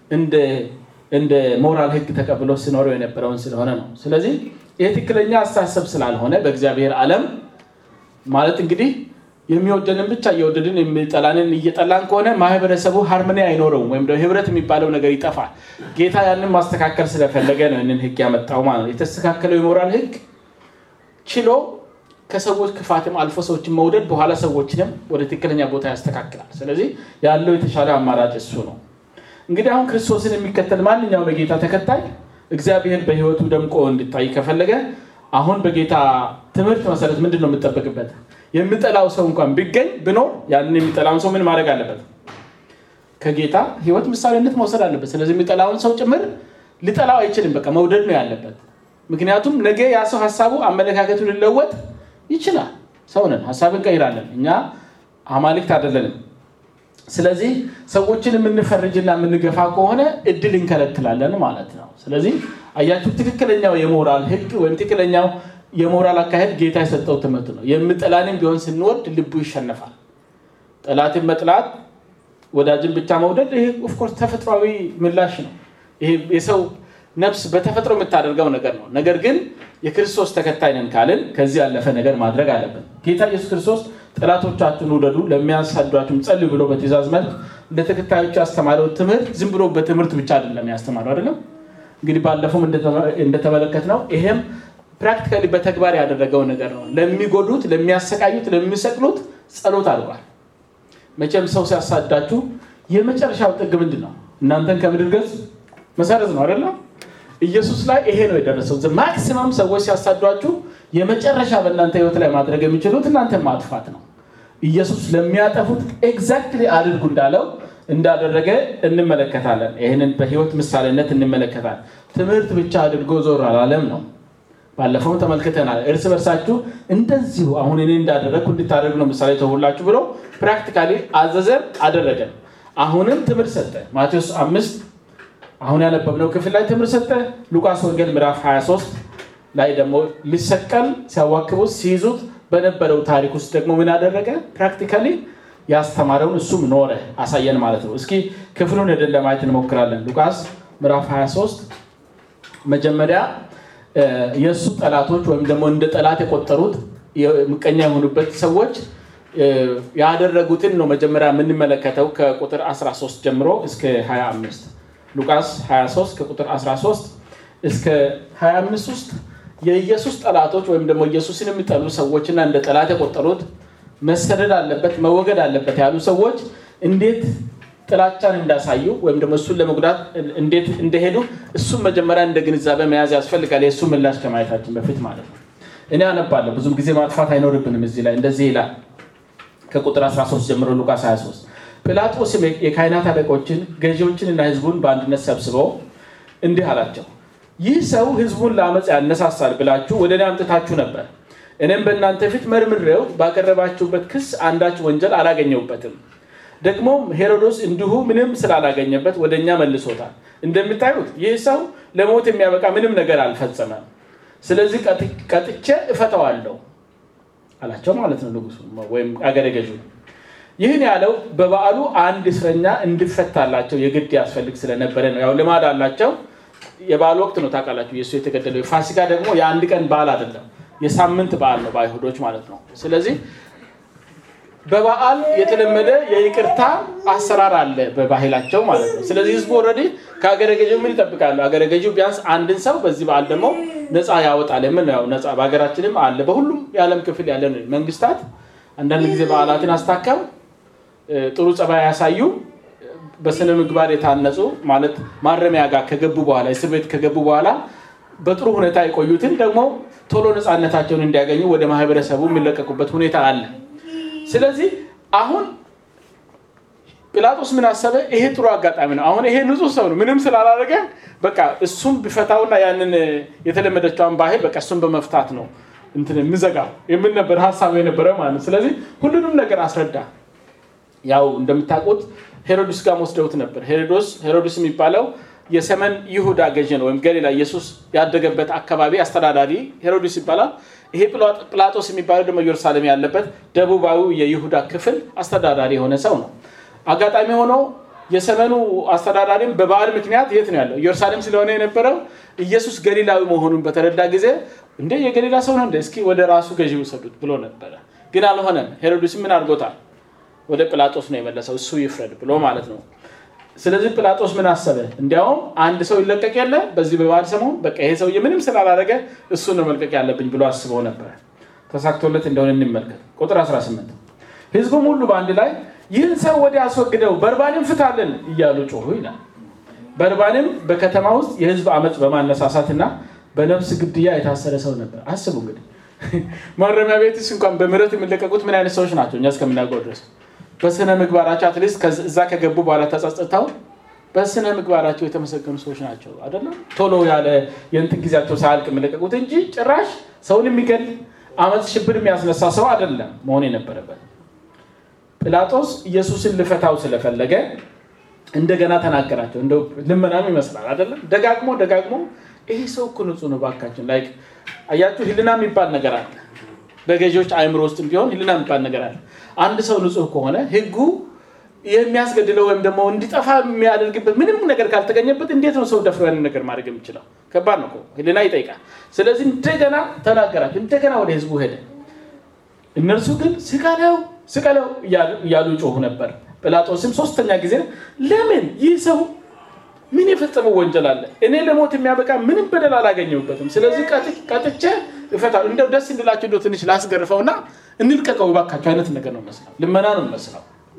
እንደ ሞራል ህግ ተቀብሎ ሲኖረው የነበረውን ስለሆነ ነው። ስለዚህ ይህ ትክክለኛ አስተሳሰብ ስላልሆነ በእግዚአብሔር ዓለም ማለት እንግዲህ የሚወደንን ብቻ እየወደድን የሚጠላንን እየጠላን ከሆነ ማህበረሰቡ ሃርሞኒ አይኖረውም፣ ወይም ደግሞ ህብረት የሚባለው ነገር ይጠፋል። ጌታ ያንን ማስተካከል ስለፈለገ ነው ይህንን ህግ ያመጣው ማለት ነው። የተስተካከለው የሞራል ህግ ችሎ ከሰዎች ክፋትም አልፎ ሰዎችን መውደድ በኋላ ሰዎችንም ወደ ትክክለኛ ቦታ ያስተካክላል። ስለዚህ ያለው የተሻለ አማራጭ እሱ ነው። እንግዲህ አሁን ክርስቶስን የሚከተል ማንኛውም የጌታ ተከታይ እግዚአብሔር በህይወቱ ደምቆ እንዲታይ ከፈለገ አሁን በጌታ ትምህርት መሰረት ምንድን ነው የምጠበቅበት? የሚጠላው ሰው እንኳን ቢገኝ ብኖር ያንን የሚጠላውን ሰው ምን ማድረግ አለበት? ከጌታ ህይወት ምሳሌነት መውሰድ አለበት። ስለዚህ የሚጠላውን ሰው ጭምር ሊጠላው አይችልም። በቃ መውደድ ነው ያለበት። ምክንያቱም ነገ ያ ሰው ሀሳቡ አመለካከቱ ሊለወጥ ይችላል። ሰው ነን፣ ሀሳብ እንቀይራለን። እኛ አማልክት አይደለንም። ስለዚህ ሰዎችን የምንፈርጅና የምንገፋ ከሆነ እድል እንከለክላለን ማለት ነው። ስለዚህ አያችሁ፣ ትክክለኛው የሞራል ህግ ወይም ትክክለኛው የሞራል አካሄድ ጌታ የሰጠው ትምህርት ነው። የምጠላንም ቢሆን ስንወድ ልቡ ይሸነፋል። ጠላትን መጥላት፣ ወዳጅን ብቻ መውደድ ይሄ ኦፍኮርስ ተፈጥሯዊ ምላሽ ነው። ይሄ የሰው ነፍስ በተፈጥሮ የምታደርገው ነገር ነው። ነገር ግን የክርስቶስ ተከታይ ነን ካልን ከዚህ ያለፈ ነገር ማድረግ አለብን። ጌታ ኢየሱስ ክርስቶስ ጠላቶቻችሁን ውደዱ፣ ለሚያሳዷችሁም ጸልዩ ብሎ በትእዛዝ መልክ እንደ ተከታዮቹ ያስተማረው ትምህርት ዝም ብሎ በትምህርት ብቻ አይደለም ያስተማረው አይደለም። እንግዲህ ባለፈውም እንደተመለከት ነው ይሄም ፕራክቲካሊ በተግባር ያደረገው ነገር ነው። ለሚጎዱት፣ ለሚያሰቃዩት፣ ለሚሰቅሉት ጸሎት አድርጓል። መቼም ሰው ሲያሳዳችሁ የመጨረሻው ጥግ ምንድን ነው? እናንተን ከምድር ገጽ መሰረት ነው አይደለም? ኢየሱስ ላይ ይሄ ነው የደረሰው። ማክሲመም ሰዎች ሲያሳዷችሁ የመጨረሻ በእናንተ ህይወት ላይ ማድረግ የሚችሉት እናንተን ማጥፋት ነው። ኢየሱስ ለሚያጠፉት ኤግዛክትሊ አድርጉ እንዳለው እንዳደረገ እንመለከታለን። ይህንን በህይወት ምሳሌነት እንመለከታለን። ትምህርት ብቻ አድርጎ ዞር አላለም ነው። ባለፈው ተመልክተናል። እርስ በርሳችሁ እንደዚሁ አሁን እኔ እንዳደረግኩ እንድታደርግ ነው ምሳሌ ተውላችሁ ብሎ ፕራክቲካሊ አዘዘን፣ አደረገን። አሁንም ትምህርት ሰጠ። ማቴዎስ አምስት አሁን ያነበብነው ክፍል ላይ ትምህርት ሰጠ። ሉቃስ ወንጌል ምዕራፍ 23 ላይ ደግሞ ሊሰቀል ሲያዋክቡት ሲይዙት በነበረው ታሪክ ውስጥ ደግሞ ምን አደረገ? ፕራክቲካሊ ያስተማረውን እሱም ኖረ አሳየን ማለት ነው። እስኪ ክፍሉን ሄደን ለማየት እንሞክራለን። ሉቃስ ምዕራፍ 23 መጀመሪያ የእሱ ጠላቶች ወይም ደግሞ እንደ ጠላት የቆጠሩት ምቀኛ የሆኑበት ሰዎች ያደረጉትን ነው መጀመሪያ የምንመለከተው ከቁጥር 13 ጀምሮ እስከ 25 ሉቃስ 23 ከቁጥር 13 እስከ 25 ውስጥ የኢየሱስ ጠላቶች ወይም ደግሞ ኢየሱስን የሚጠሉ ሰዎችና እንደ ጠላት የቆጠሩት መሰደድ አለበት መወገድ አለበት ያሉ ሰዎች እንዴት ጥላቻን እንዳሳዩ ወይም ደግሞ እሱን ለመጉዳት እንዴት እንደሄዱ እሱም መጀመሪያ እንደ ግንዛቤ መያዝ ያስፈልጋል። የእሱ ምላሽ ከማየታችን በፊት ማለት ነው። እኔ አነባለሁ። ብዙም ጊዜ ማጥፋት አይኖርብንም። እዚህ ላይ እንደዚህ ይላል ከቁጥር 13 ጀምሮ ሉቃስ 23 ጲላጦስም የካህናት አለቆችን ገዢዎችንና ሕዝቡን በአንድነት ሰብስበው እንዲህ አላቸው፣ ይህ ሰው ሕዝቡን ለአመፅ ያነሳሳል ብላችሁ ወደ እኔ አምጥታችሁ ነበር። እኔም በእናንተ ፊት መርምሬው ባቀረባችሁበት ክስ አንዳች ወንጀል አላገኘሁበትም። ደግሞም ሄሮዶስ እንዲሁ ምንም ስላላገኘበት ወደ እኛ መልሶታል። እንደምታዩት ይህ ሰው ለሞት የሚያበቃ ምንም ነገር አልፈጸመም። ስለዚህ ቀጥቼ እፈተዋለሁ አላቸው ማለት ነው ንጉሱ ወይም አገረ ገዡ። ይህን ያለው በበዓሉ አንድ እስረኛ እንዲፈታላቸው የግድ ያስፈልግ ስለነበረ ነው። ያው ልማድ አላቸው። የበዓል ወቅት ነው ታውቃላችሁ። የእሱ የተገደለው የፋሲካ ደግሞ የአንድ ቀን በዓል አይደለም፣ የሳምንት በዓል ነው በአይሁዶች ማለት ነው። ስለዚህ በበዓል የተለመደ የይቅርታ አሰራር አለ በባህላቸው ማለት ነው። ስለዚህ ህዝቡ ኦልሬዲ ከአገረ ገዢው ምን ይጠብቃሉ? አገረ ገዢው ቢያንስ አንድን ሰው በዚህ በዓል ደግሞ ነፃ ያወጣል። የምን ያው ነፃ በሀገራችንም አለ። በሁሉም የዓለም ክፍል ያለ መንግስታት አንዳንድ ጊዜ በዓላትን አስታከም ጥሩ ጸባይ ያሳዩ በስነ ምግባር የታነጹ ማለት ማረሚያ ጋር ከገቡ በኋላ እስር ቤት ከገቡ በኋላ በጥሩ ሁኔታ የቆዩትን ደግሞ ቶሎ ነፃነታቸውን እንዲያገኙ ወደ ማህበረሰቡ የሚለቀቁበት ሁኔታ አለ። ስለዚህ አሁን ጲላጦስ ምን አሰበ? ይሄ ጥሩ አጋጣሚ ነው። አሁን ይሄ ንጹህ ሰው ነው፣ ምንም ስላላደረገ በቃ እሱም ቢፈታውና ያንን የተለመደችውን ባህል በቃ እሱም በመፍታት ነው እንትን የምዘጋው የምን ነበር ሀሳቡ የነበረ ማለት ነው። ስለዚህ ሁሉንም ነገር አስረዳ። ያው እንደምታውቁት ሄሮድስ ጋር ወስደውት ነበር። ሄሮዶስ ሄሮድስ የሚባለው የሰሜን ይሁዳ ገዥ ነው፣ ወይም ገሊላ ኢየሱስ ያደገበት አካባቢ አስተዳዳሪ ሄሮድስ ይባላል። ይሄ ጲላጦስ የሚባለው ደግሞ ኢየሩሳሌም ያለበት ደቡባዊ የይሁዳ ክፍል አስተዳዳሪ የሆነ ሰው ነው። አጋጣሚ ሆኖ የሰሜኑ አስተዳዳሪም በበዓል ምክንያት የት ነው ያለው? ኢየሩሳሌም ስለሆነ የነበረው ኢየሱስ ገሊላዊ መሆኑን በተረዳ ጊዜ እንደ የገሊላ ሰው ነው እንደ እስኪ ወደ ራሱ ገዢ ውሰዱት ብሎ ነበረ። ግን አልሆነም። ሄሮድስ ምን አድርጎታል? ወደ ጲላጦስ ነው የመለሰው፣ እሱ ይፍረድ ብሎ ማለት ነው። ስለዚህ ጲላጦስ ምን አሰበ? እንዲያውም አንድ ሰው ይለቀቅ የለ በዚህ በበዓል ሰሞን በቃ ይሄ ሰውዬ ምንም ስላላደረገ እሱ ነው መልቀቅ ያለብኝ ብሎ አስበው ነበረ። ተሳክቶለት እንደሆነ እንመልከት። ቁጥር 18 ህዝቡም ሁሉ በአንድ ላይ ይህን ሰው ወደ አስወግደው በርባንም ፍታለን እያሉ ጮሁ ይላል። በርባንም በከተማ ውስጥ የህዝብ አመፅ በማነሳሳትና በነፍስ ግድያ የታሰረ ሰው ነበር። አስቡ እንግዲህ ማረሚያ ቤትስ እንኳን በምህረት የሚለቀቁት ምን አይነት ሰዎች ናቸው? እኛ እስከምናውቀው ድረስ በስነ ምግባራቸው አትሊስት እዛ ከገቡ በኋላ ተጸጽተው በስነ ምግባራቸው የተመሰገኑ ሰዎች ናቸው አይደለም። ቶሎ ያለ የእንትን ጊዜያቸው ሳያልቅ የሚለቀቁት እንጂ ጭራሽ ሰውን የሚገል አመፅ፣ ሽብር የሚያስነሳ ሰው አይደለም መሆን የነበረበት። ጲላጦስ ኢየሱስን ልፈታው ስለፈለገ እንደገና ተናገራቸው። እንደው ልመናም ይመስላል አይደለም። ደጋግሞ ደጋግሞ ይሄ ሰው እኮ ንጹህ ነው ባካችን። ላይክ አያችሁ፣ ህልና የሚባል ነገር አለ በገዢዎች አእምሮ ውስጥ ቢሆን ህልና የሚባል ነገር አለ። አንድ ሰው ንጹህ ከሆነ ህጉ የሚያስገድለው ወይም ደግሞ እንዲጠፋ የሚያደርግበት ምንም ነገር ካልተገኘበት እንዴት ነው ሰው ደፍሮ ያንን ነገር ማድረግ የሚችለው? ከባድ ነው። ህልና ይጠይቃል። ስለዚህ እንደገና ተናገራቸው። እንደገና ወደ ህዝቡ ሄደ። እነርሱ ግን ስቀለው ስቀለው እያሉ ጮሁ ነበር። ጲላጦስም ሶስተኛ ጊዜ ለምን ይህ ሰው ምን የፈጸመው ወንጀል አለ? እኔ ለሞት የሚያበቃ ምንም በደል አላገኘሁበትም። ስለዚህ ቀጥቼ እፈታለሁ። እንደው ደስ እንድላቸው እንደው ትንሽ ላስገርፈውና እንልቀቀው እባካቸው አይነት ነገር ነው መስለው፣ ልመና ነው መስለው።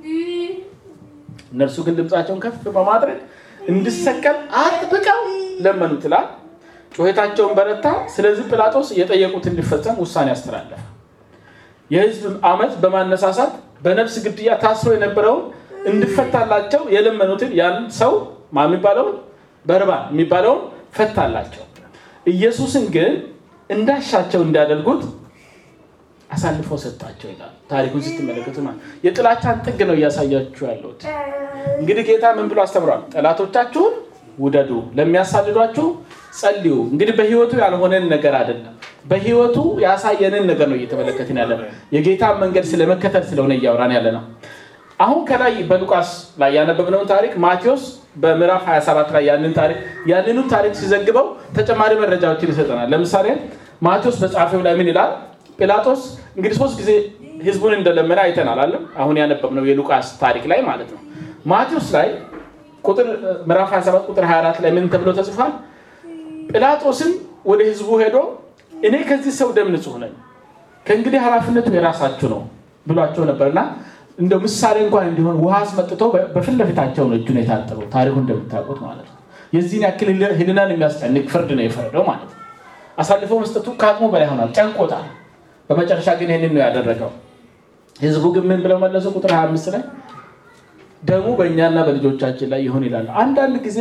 እነርሱ ግን ድምፃቸውን ከፍ በማድረግ እንዲሰቀል አጥብቀው ለመኑት ይላል። ጩኸታቸውን በረታ። ስለዚህ ጲላጦስ የጠየቁት እንዲፈጸም ውሳኔ አስተላለፈ። የህዝብ አመፅ በማነሳሳት በነፍስ ግድያ ታስሮ የነበረውን እንዲፈታላቸው የለመኑትን ያን ሰው ማ የሚባለውን በርባን የሚባለውን ፈታላቸው። ኢየሱስን ግን እንዳሻቸው እንዲያደርጉት አሳልፎ ሰጣቸው ይላል። ታሪኩን ስትመለከቱ ማለት የጥላቻን ጥግ ነው እያሳያችሁ ያለሁት። እንግዲህ ጌታ ምን ብሎ አስተምሯል? ጠላቶቻችሁን ውደዱ፣ ለሚያሳድዷችሁ ጸልዩ። እንግዲህ በህይወቱ ያልሆነን ነገር አይደለም፣ በህይወቱ ያሳየንን ነገር ነው እየተመለከትን ያለ ነው። የጌታ መንገድ ስለመከተል ስለሆነ እያወራን ያለ ነው። አሁን ከላይ በሉቃስ ላይ ያነበብነውን ታሪክ ማቴዎስ በምዕራፍ 27 ላይ ያንን ታሪክ ያንኑ ታሪክ ሲዘግበው ተጨማሪ መረጃዎችን ይሰጠናል። ለምሳሌ ማቴዎስ በጻፈው ላይ ምን ይላል? ጲላጦስ እንግዲህ ሶስት ጊዜ ህዝቡን እንደለመነ አይተናል አለ አሁን ያነበብነው የሉቃስ ታሪክ ላይ ማለት ነው። ማቴዎስ ላይ ቁጥር ምዕራፍ 27 ቁጥር 24 ላይ ምን ተብሎ ተጽፏል? ጲላጦስም ወደ ህዝቡ ሄዶ እኔ ከዚህ ሰው ደም ንጹህ ነኝ፣ ከእንግዲህ ኃላፊነቱ የራሳችሁ ነው ብሏቸው ነበርና እንደው ምሳሌ እንኳን እንዲሆን ውሃ አስመጥቶ በፊት ለፊታቸው ነው እጁን የታጠበው። ታሪኩ እንደምታውቁት ማለት ነው። የዚህን ያክል ህልናን የሚያስጨንቅ ፍርድ ነው የፈረደው ማለት ነው። አሳልፎ መስጠቱ ከአቅሙ በላይ ሆኗል፣ ጨንቆታል። በመጨረሻ ግን ይህንን ነው ያደረገው። ህዝቡ ግን ምን ብለው መለሱ? ቁጥር 25 ላይ ደሙ በእኛና በልጆቻችን ላይ ይሆን ይላሉ። አንዳንድ ጊዜ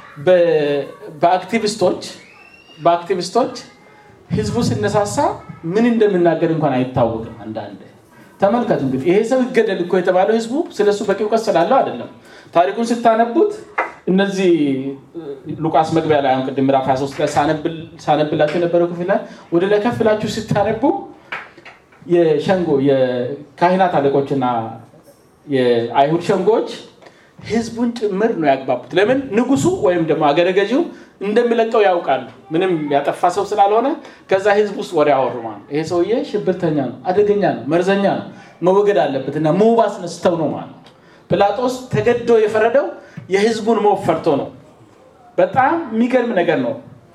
በአክቲቪስቶች በአክቲቪስቶች ህዝቡ ሲነሳሳ ምን እንደምናገር እንኳን አይታወቅም። አንዳንድ ተመልከቱ እንግዲህ ይሄ ሰው ይገደል እኮ የተባለው ህዝቡ ስለሱ በቂ እውቀት ስላለው አይደለም። ታሪኩን ስታነቡት እነዚህ ሉቃስ መግቢያ ላይ አሁን ቅድም ምዕራፍ 23 ላይ ሳነብላችሁ የነበረው ክፍል ላይ ወደ ላይ ከፍ ብላችሁ ስታነቡ የሸንጎ የካህናት አለቆችና የአይሁድ ሸንጎዎች ህዝቡን ጭምር ነው ያግባቡት። ለምን ንጉሱ ወይም ደግሞ አገረ ገዢው እንደሚለቀው ያውቃሉ። ምንም ያጠፋ ሰው ስላልሆነ ከዛ ህዝብ ውስጥ ወሬ አወሩ። ማለት ይሄ ሰውዬ ሽብርተኛ ነው፣ አደገኛ ነው፣ መርዘኛ ነው። መወገድ አለበት እና ሞብ አስነስተው ነው ማለት ነው። ጲላጦስ ተገዶ የፈረደው የህዝቡን ሞብ ፈርቶ ነው። በጣም የሚገርም ነገር ነው።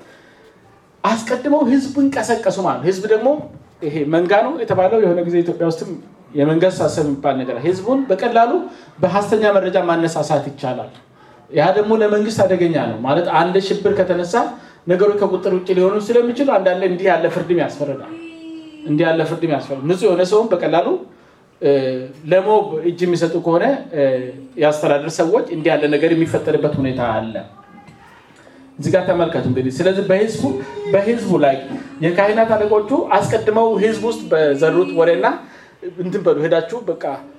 አስቀድመው ህዝቡን ቀሰቀሱ ማለት ነው። ህዝብ ደግሞ ይሄ መንጋ ነው የተባለው የሆነ ጊዜ ኢትዮጵያ ውስጥም የመንጋ አስተሳሰብ የሚባል ነገር ህዝቡን በቀላሉ በሀሰተኛ መረጃ ማነሳሳት ይቻላል። ያ ደግሞ ለመንግስት አደገኛ ነው ማለት አንድ ሽብር ከተነሳ ነገሮች ከቁጥር ውጭ ሊሆኑ ስለሚችሉ አንዳንድ እንዲህ ያለ ፍርድም ያስፈርዳል። እንዲህ ያለ ፍርድም ያስፈርዳል። ንጹህ የሆነ ሰውም በቀላሉ ለሞብ እጅ የሚሰጡ ከሆነ የአስተዳደር ሰዎች እንዲህ ያለ ነገር የሚፈጠርበት ሁኔታ አለ። እዚህ ጋር ተመልከቱ እንግዲህ ስለዚህ በህዝቡ በህዝቡ ላይ የካህናት አለቆቹ አስቀድመው ህዝብ ውስጥ በዘሩት ወሬና እንትን በሉ ሄዳችሁ በቃ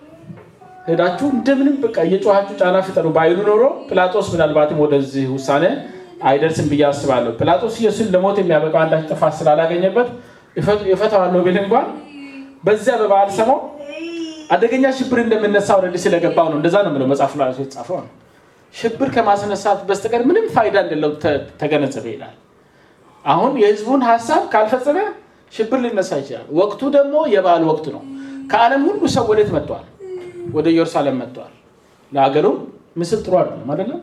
ሄዳችሁ እንደምንም በቃ እየጮኋችሁ ጫና ፍጠሩ ባይሉ ኖሮ ጲላጦስ ምናልባትም ወደዚህ ውሳኔ አይደርስም ብዬ አስባለሁ። ጲላጦስ ኢየሱስን ለሞት የሚያበቃው አንዳች ጥፋት ስላላገኘበት የፈታዋለሁ ቢል እንኳን በዚያ በበዓል ሰሞን አደገኛ ሽብር እንደምነሳ ወረድ ስለገባው ነው። እንደዛ ነው የምለው መጽሐፍ ላይ የተጻፈው ነው። ሽብር ከማስነሳት በስተቀር ምንም ፋይዳ እንደለው ተገነዘበ ይላል። አሁን የህዝቡን ሀሳብ ካልፈጸመ ሽብር ሊነሳ ይችላል። ወቅቱ ደግሞ የበዓል ወቅት ነው። ከዓለም ሁሉ ሰው ወዴት መጥቷል? ወደ ኢየሩሳሌም መጥቷል። ለሀገሩ ምስል ጥሩ አይደለም አይደለም።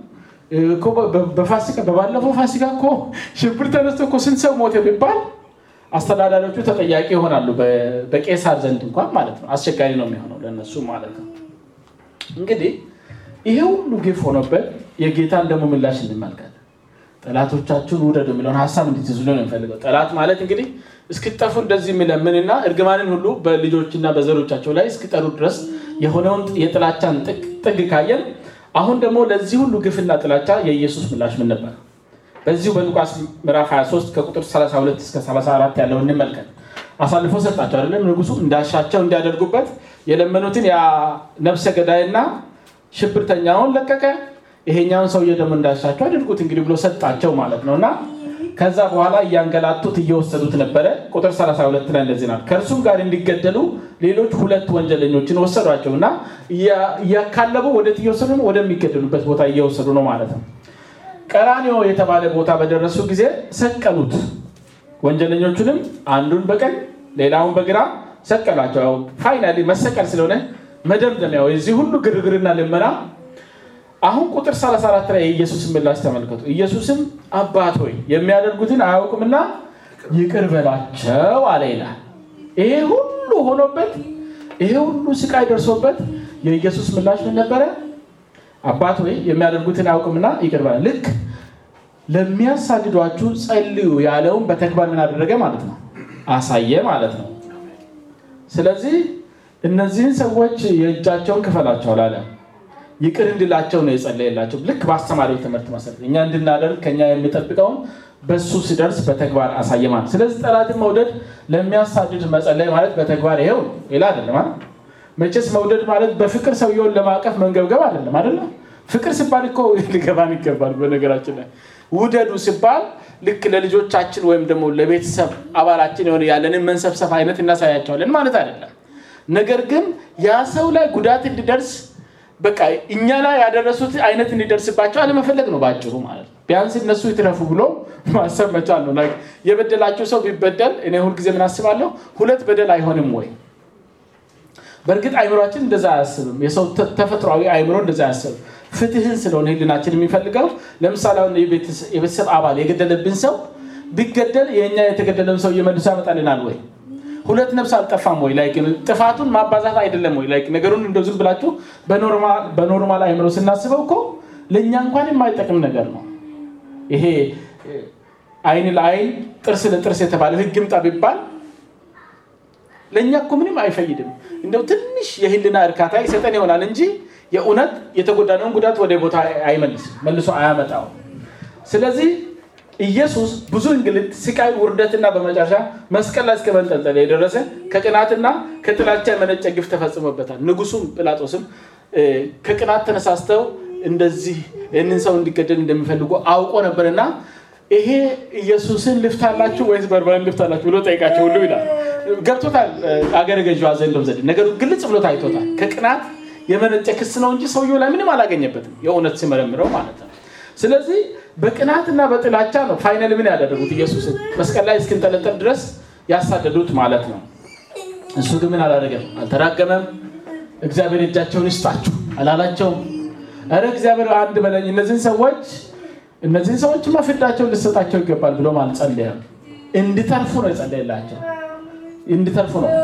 በፋሲካ በባለፈው ፋሲካ እኮ ሽብር ተነስቶ እኮ ስንት ሰው ሞተ ቢባል አስተዳዳሪዎቹ ተጠያቂ ይሆናሉ። በቄሳር ዘንድ እንኳን ማለት ነው። አስቸጋሪ ነው የሚሆነው ለነሱ ማለት ነው። እንግዲህ ይሄ ሁሉ ግፍ ሆኖበት የጌታን ደግሞ ምላሽ እንመልከት። ጠላቶቻችሁን ውደዱ የሚለውን ሀሳብ እንዲትዝሉ ነው የሚፈልገው። ጠላት ማለት እንግዲህ እስክጠፉ እንደዚህ የሚለምንና እርግማንን ሁሉ በልጆችና በዘሮቻቸው ላይ እስኪጠሩ ድረስ የሆነውን የጥላቻን ጥግ ካየን አሁን ደግሞ ለዚህ ሁሉ ግፍና ጥላቻ የኢየሱስ ምላሽ ምን ነበር? በዚሁ በሉቃስ ምዕራፍ 23 ከቁጥር 32 እስከ 34 ያለው እንመልከት። አሳልፎ ሰጣቸው አይደለም ንጉሱ እንዳሻቸው እንዲያደርጉበት የለመኑትን ያ ነፍሰ ገዳይና ሽብርተኛውን ለቀቀ። ይሄኛውን ሰውዬ ደግሞ እንዳሻቸው አድርጉት እንግዲህ ብሎ ሰጣቸው ማለት ነው እና ከዛ በኋላ እያንገላቱት እየወሰዱት ነበረ። ቁጥር 32 ላይ እንደዚህ ናት። ከእርሱም ጋር እንዲገደሉ ሌሎች ሁለት ወንጀለኞችን ወሰዷቸው እና እያካለቡ ወዴት እየወሰዱ ነው? ወደሚገደሉበት ቦታ እየወሰዱ ነው ማለት ነው። ቀራኒዮ የተባለ ቦታ በደረሱ ጊዜ ሰቀሉት። ወንጀለኞቹንም አንዱን በቀኝ ሌላውን በግራ ሰቀላቸው። ፋይናሊ መሰቀል ስለሆነ መደምደሚያው የዚህ ሁሉ ግርግርና ልመና አሁን ቁጥር 34 ላይ የኢየሱስን ምላሽ ተመልከቱ። ኢየሱስም አባት ሆይ የሚያደርጉትን አያውቁምና ይቅር በላቸው አለ ይላል። ይሄ ሁሉ ሆኖበት ይሄ ሁሉ ስቃይ ደርሶበት የኢየሱስ ምላሽ ምን ነበረ? አባት ሆይ የሚያደርጉትን አያውቁምና ይቅር በላ። ልክ ለሚያሳድዷችሁ ጸልዩ ያለውን በተግባር ምን አደረገ ማለት ነው? አሳየ ማለት ነው። ስለዚህ እነዚህን ሰዎች የእጃቸውን ክፈላቸው አላለም። ይቅር እንድላቸው ነው የጸለየላቸው። ልክ በአስተማሪው ትምህርት መሰረት እኛ እንድናደርግ ከኛ የሚጠብቀውን በሱ ሲደርስ በተግባር አሳየ ማለት። ስለዚህ ጠላትን መውደድ ለሚያሳድድ መጸለይ ማለት በተግባር ይሄው ሌላ አይደለም ማለት መቼስ መውደድ ማለት በፍቅር ሰውየውን ለማቀፍ መንገብገብ አይደለም አይደለም። ፍቅር ሲባል እኮ ሊገባን ይገባል። በነገራችን ላይ ውደዱ ሲባል ልክ ለልጆቻችን ወይም ደግሞ ለቤተሰብ አባላችን የሆነ ያለንን መንሰብሰብ አይነት እናሳያቸዋለን ማለት አይደለም። ነገር ግን ያ ሰው ላይ ጉዳት እንዲደርስ በቃ እኛ ላይ ያደረሱት አይነት እንዲደርስባቸው አለመፈለግ ነው በአጭሩ ማለት ነው። ቢያንስ እነሱ ይትረፉ ብሎ ማሰብ መቻል ነው። የበደላቸው ሰው ቢበደል እኔ ሁልጊዜ ምን አስባለሁ፣ ሁለት በደል አይሆንም ወይ? በእርግጥ አይምሯችን እንደዛ አያስብም። የሰው ተፈጥሯዊ አይምሮ እንደዛ አያስብም። ፍትህን ስለሆነ ህልናችን የሚፈልገው ለምሳሌ አሁን የቤተሰብ አባል የገደለብን ሰው ቢገደል የእኛ የተገደለን ሰው እየመልሶ ያመጣልናል ወይ? ሁለት ነፍስ አልጠፋም ወይ? ላይክ ጥፋቱን ማባዛት አይደለም ወይ? ላይክ ነገሩን እንደው ዝም ብላችሁ በኖርማል አይምሮ ስናስበው እኮ ለእኛ እንኳን የማይጠቅም ነገር ነው። ይሄ አይን ለአይን ጥርስ ለጥርስ የተባለ ህግ ምጣ ቢባል ለእኛ እኮ ምንም አይፈይድም። እንደው ትንሽ የህልና እርካታ ይሰጠን ይሆናል እንጂ የእውነት የተጎዳነውን ጉዳት ወደ ቦታ አይመልስም፣ መልሶ አያመጣው። ስለዚህ ኢየሱስ ብዙ እንግልት፣ ስቃይ፣ ውርደትና በመጨረሻ መስቀል ላይ እስከ መንጠልጠል የደረሰ ከቅናትና ከጥላቻ የመነጨ ግፍ ተፈጽሞበታል። ንጉሱም ጲላጦስም ከቅናት ተነሳስተው እንደዚህ ይህንን ሰው እንዲገደል እንደሚፈልጉ አውቆ ነበርና ይሄ ኢየሱስን ልፍታላችሁ ወይስ በርበርን ልፍታላችሁ ብሎ ጠይቃቸው ሁሉ ይላል። ገብቶታል። አገረ ገዥዋ ዘንዶም ዘንድ ነገሩ ግልጽ ብሎ ታይቶታል። ከቅናት የመነጨ ክስ ነው እንጂ ሰውየው ላይ ምንም አላገኘበትም፣ የእውነት ሲመረምረው ማለት ነው። ስለዚህ በቅናትና በጥላቻ ነው ፋይናል ምን ያደረጉት ኢየሱስን መስቀል ላይ እስክንጠለጠል ድረስ ያሳደዱት ማለት ነው። እሱ ግን ምን አላደረገም፣ አልተራገመም፣ እግዚአብሔር እጃቸውን ይስጣችሁ አላላቸውም። ኧረ እግዚአብሔር አንድ በለኝ እነዚህን ሰዎች እነዚህን ሰዎችማ ፍዳቸውን ልሰጣቸው ይገባል ብሎም አልጸለየም። እንዲተርፉ ነው የጸለየላቸው። እንዲተርፉ ነው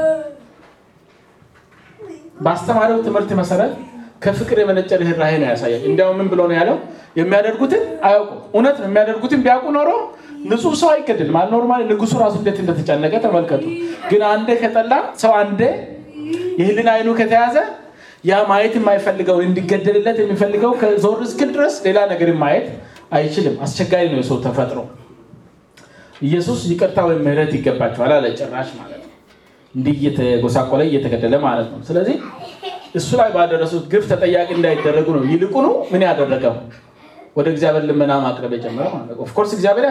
በአስተማሪው ትምህርት መሰረት ከፍቅር የመነጨ ርኅራኄ ነው ያሳያል። እንዲያውም ምን ብሎ ነው ያለው? የሚያደርጉትን አያውቁም። እውነት ነው። የሚያደርጉትን ቢያውቁ ኖሮ ንጹህ ሰው አይገድልም። ኖርማል ንጉሱ ራሱ እንዴት እንደተጨነቀ ተመልከቱ። ግን አንዴ ከጠላ ሰው አንዴ የህሊና አይኑ ከተያዘ ያ ማየት የማይፈልገውን እንዲገደልለት የሚፈልገው ከዞር እስክል ድረስ ሌላ ነገር ማየት አይችልም። አስቸጋሪ ነው የሰው ተፈጥሮ። ኢየሱስ ይቅርታ ወይም ምህረት ይገባቸዋል አለ ጭራሽ ማለት ነው። እንዲህ እየተጎሳቆለ እየተገደለ ማለት ነው። ስለዚህ እሱ ላይ ባደረሱት ግፍ ተጠያቂ እንዳይደረጉ ነው። ይልቁኑ ምን ያደረገው ወደ እግዚአብሔር ልመና ማቅረብ የጀመረው ማለት ነው። ኦፍኮርስ እግዚአብሔር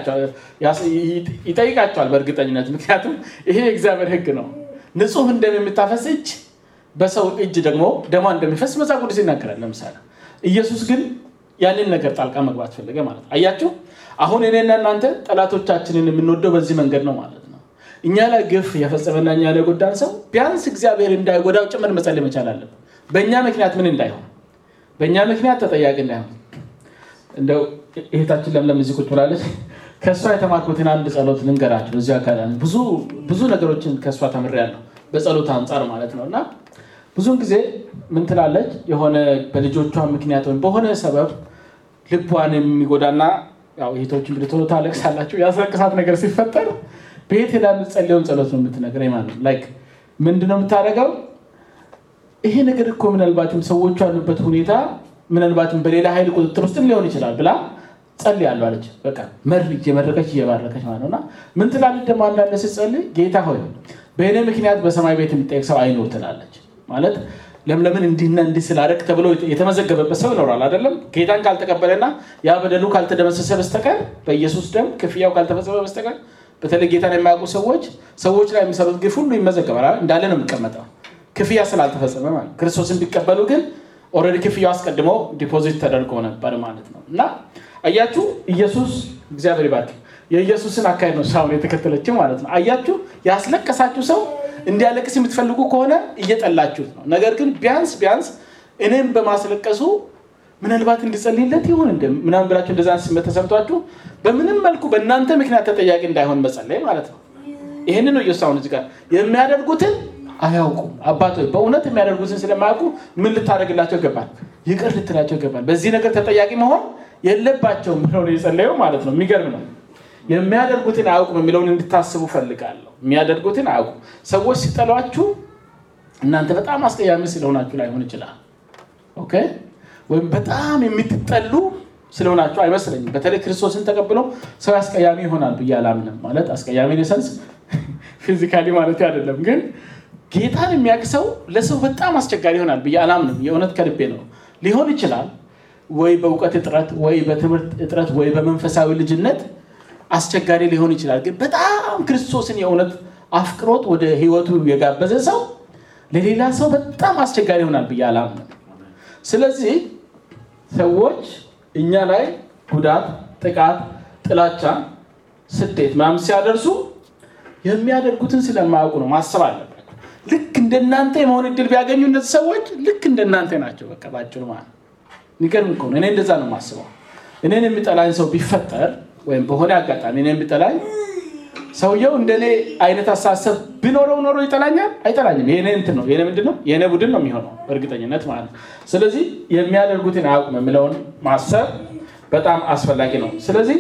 ይጠይቃቸዋል በእርግጠኝነት ምክንያቱም ይሄ የእግዚአብሔር ሕግ ነው። ንጹህ እንደምታፈስ እጅ በሰው እጅ ደግሞ ደሟ እንደሚፈስ መጽሐፍ ቅዱስ ይናገራል። ለምሳሌ ኢየሱስ ግን ያንን ነገር ጣልቃ መግባት ፈለገ ማለት ነው። አያችሁ አሁን እኔና እናንተ ጠላቶቻችንን የምንወደው በዚህ መንገድ ነው ማለት ነው። እኛ ላይ ግፍ የፈጸመና እኛ ላይ ጎዳን ሰው ቢያንስ እግዚአብሔር እንዳይጎዳው ጭምር መጸለይ መቻል አለብን። በእኛ ምክንያት ምን እንዳይሆን፣ በእኛ ምክንያት ተጠያቂ እንዳይሆን። እንደው እህታችን ለምለም እዚህ ቁጭ ብላለች። ከእሷ የተማርኩትን አንድ ጸሎት ልንገራቸው። እዚህ አካባቢ ብዙ ብዙ ነገሮችን ከእሷ ተምሬያለሁ በጸሎት አንጻር ማለት ነው እና ብዙውን ጊዜ ምን ትላለች የሆነ በልጆቿ ምክንያት ወይም በሆነ ሰበብ ልቧን የሚጎዳና ያው እህቶችን ብልቶሎ ታለቅሳላችሁ ያስለቅሳት ነገር ሲፈጠር ቤት ሄዳ የምትጸልየውን ጸሎት ነው የምትነግረኝ ማለት ነው። ላይክ ምንድነው የምታደርገው? ይሄ ነገር እኮ ምናልባትም ሰዎቹ ያሉበት ሁኔታ ምናልባትም በሌላ ኃይል ቁጥጥር ውስጥም ሊሆን ይችላል ብላ ጸልያለሁ አለች። በቃ መር እየመረቀች እየባረከች ማለት ነው እና ምን ትላለች ደግሞ አንዳንድ ስትጸልይ ጌታ ሆይ በእኔ ምክንያት በሰማይ ቤት የሚጠየቅ ሰው አይኖር ትላለች። ማለት ለምለምን እንዲህና እንዲህ ስላደረግ ተብሎ የተመዘገበበት ሰው ይኖራል አይደለም። ጌታን ካልተቀበለና ያ በደሉ ካልተደመሰሰ በስተቀር በኢየሱስ ደም ክፍያው ካልተፈጸመ በስተቀር በተለይ ጌታን የማያውቁ ሰዎች ሰዎች ላይ የሚሰሩት ግፍ ሁሉ ይመዘገባል። እንዳለ ነው የሚቀመጠው ክፍያ ስላልተፈጸመ ማለት ክርስቶስን ቢቀበሉ ግን ኦልሬዲ ክፍያው አስቀድሞ ዲፖዚት ተደርጎ ነበር ማለት ነው እና አያችሁ ኢየሱስ እግዚአብሔር ይባርክ የኢየሱስን አካሄድ ነው ሳሁን የተከተለችው ማለት ነው። አያችሁ ያስለቀሳችሁ ሰው እንዲያለቅስ የምትፈልጉ ከሆነ እየጠላችሁት ነው። ነገር ግን ቢያንስ ቢያንስ እኔም በማስለቀሱ ምናልባት እንዲጸልይለት ይሆን እንደ ምናምን ብላችሁ እንደዛ ስሜት ተሰምቷችሁ በምንም መልኩ በእናንተ ምክንያት ተጠያቂ እንዳይሆን መጸለይ ማለት ነው። ይህን ነው ኢየሱስ አሁን እዚህ ጋር የሚያደርጉትን አያውቁም። አባት ሆይ በእውነት የሚያደርጉትን ስለማያውቁ ምን ልታደርግላቸው ይገባል? ይቅር ልትላቸው ይገባል። በዚህ ነገር ተጠያቂ መሆን የለባቸውም ብለው ነው የጸለየው ማለት ነው። የሚገርም ነው። የሚያደርጉትን አያውቁም የሚለውን እንድታስቡ ፈልጋለሁ። የሚያደርጉትን አያውቁም። ሰዎች ሲጠሏችሁ እናንተ በጣም አስቀያሚ ስለሆናችሁ ላይሆን ይችላል። ኦኬ ወይም በጣም የምትጠሉ ስለሆናችሁ አይመስለኝም። በተለይ ክርስቶስን ተቀብሎ ሰው አስቀያሚ ይሆናል ብዬ አላምንም። ማለት አስቀያሚ ሰንስ ፊዚካሊ ማለት አይደለም፣ ግን ጌታን የሚያውቅ ሰው ለሰው በጣም አስቸጋሪ ይሆናል ብዬ አላምንም። የእውነት ከልቤ ነው። ሊሆን ይችላል ወይ በእውቀት እጥረት፣ ወይ በትምህርት እጥረት፣ ወይ በመንፈሳዊ ልጅነት አስቸጋሪ ሊሆን ይችላል። ግን በጣም ክርስቶስን የእውነት አፍቅሮት ወደ ህይወቱ የጋበዘ ሰው ለሌላ ሰው በጣም አስቸጋሪ ይሆናል ብዬ አላምንም። ስለዚህ ሰዎች እኛ ላይ ጉዳት፣ ጥቃት፣ ጥላቻ፣ ስደት ምናምን ሲያደርሱ የሚያደርጉትን ስለማያውቁ ነው ማሰብ አለባቸው። ልክ እንደናንተ የመሆን እድል ቢያገኙ እነዚህ ሰዎች ልክ እንደናንተ ናቸው። በቃ ባጭሩ ማለት የሚገርም እኮ ነው። እኔ እንደዛ ነው የማስበው። እኔን የሚጠላኝ ሰው ቢፈጠር ወይም በሆነ አጋጣሚ እኔን ቢጠላኝ ሰውየው እንደኔ አይነት አሳሰብ ቢኖረው ኖሮ ይጠላኛል? አይጠላኝም። የኔ እንትን ነው የኔ ምንድን ነው የኔ ቡድን ነው የሚሆነው በእርግጠኝነት ማለት ነው። ስለዚህ የሚያደርጉትን አያውቁም የሚለውን ማሰብ በጣም አስፈላጊ ነው። ስለዚህ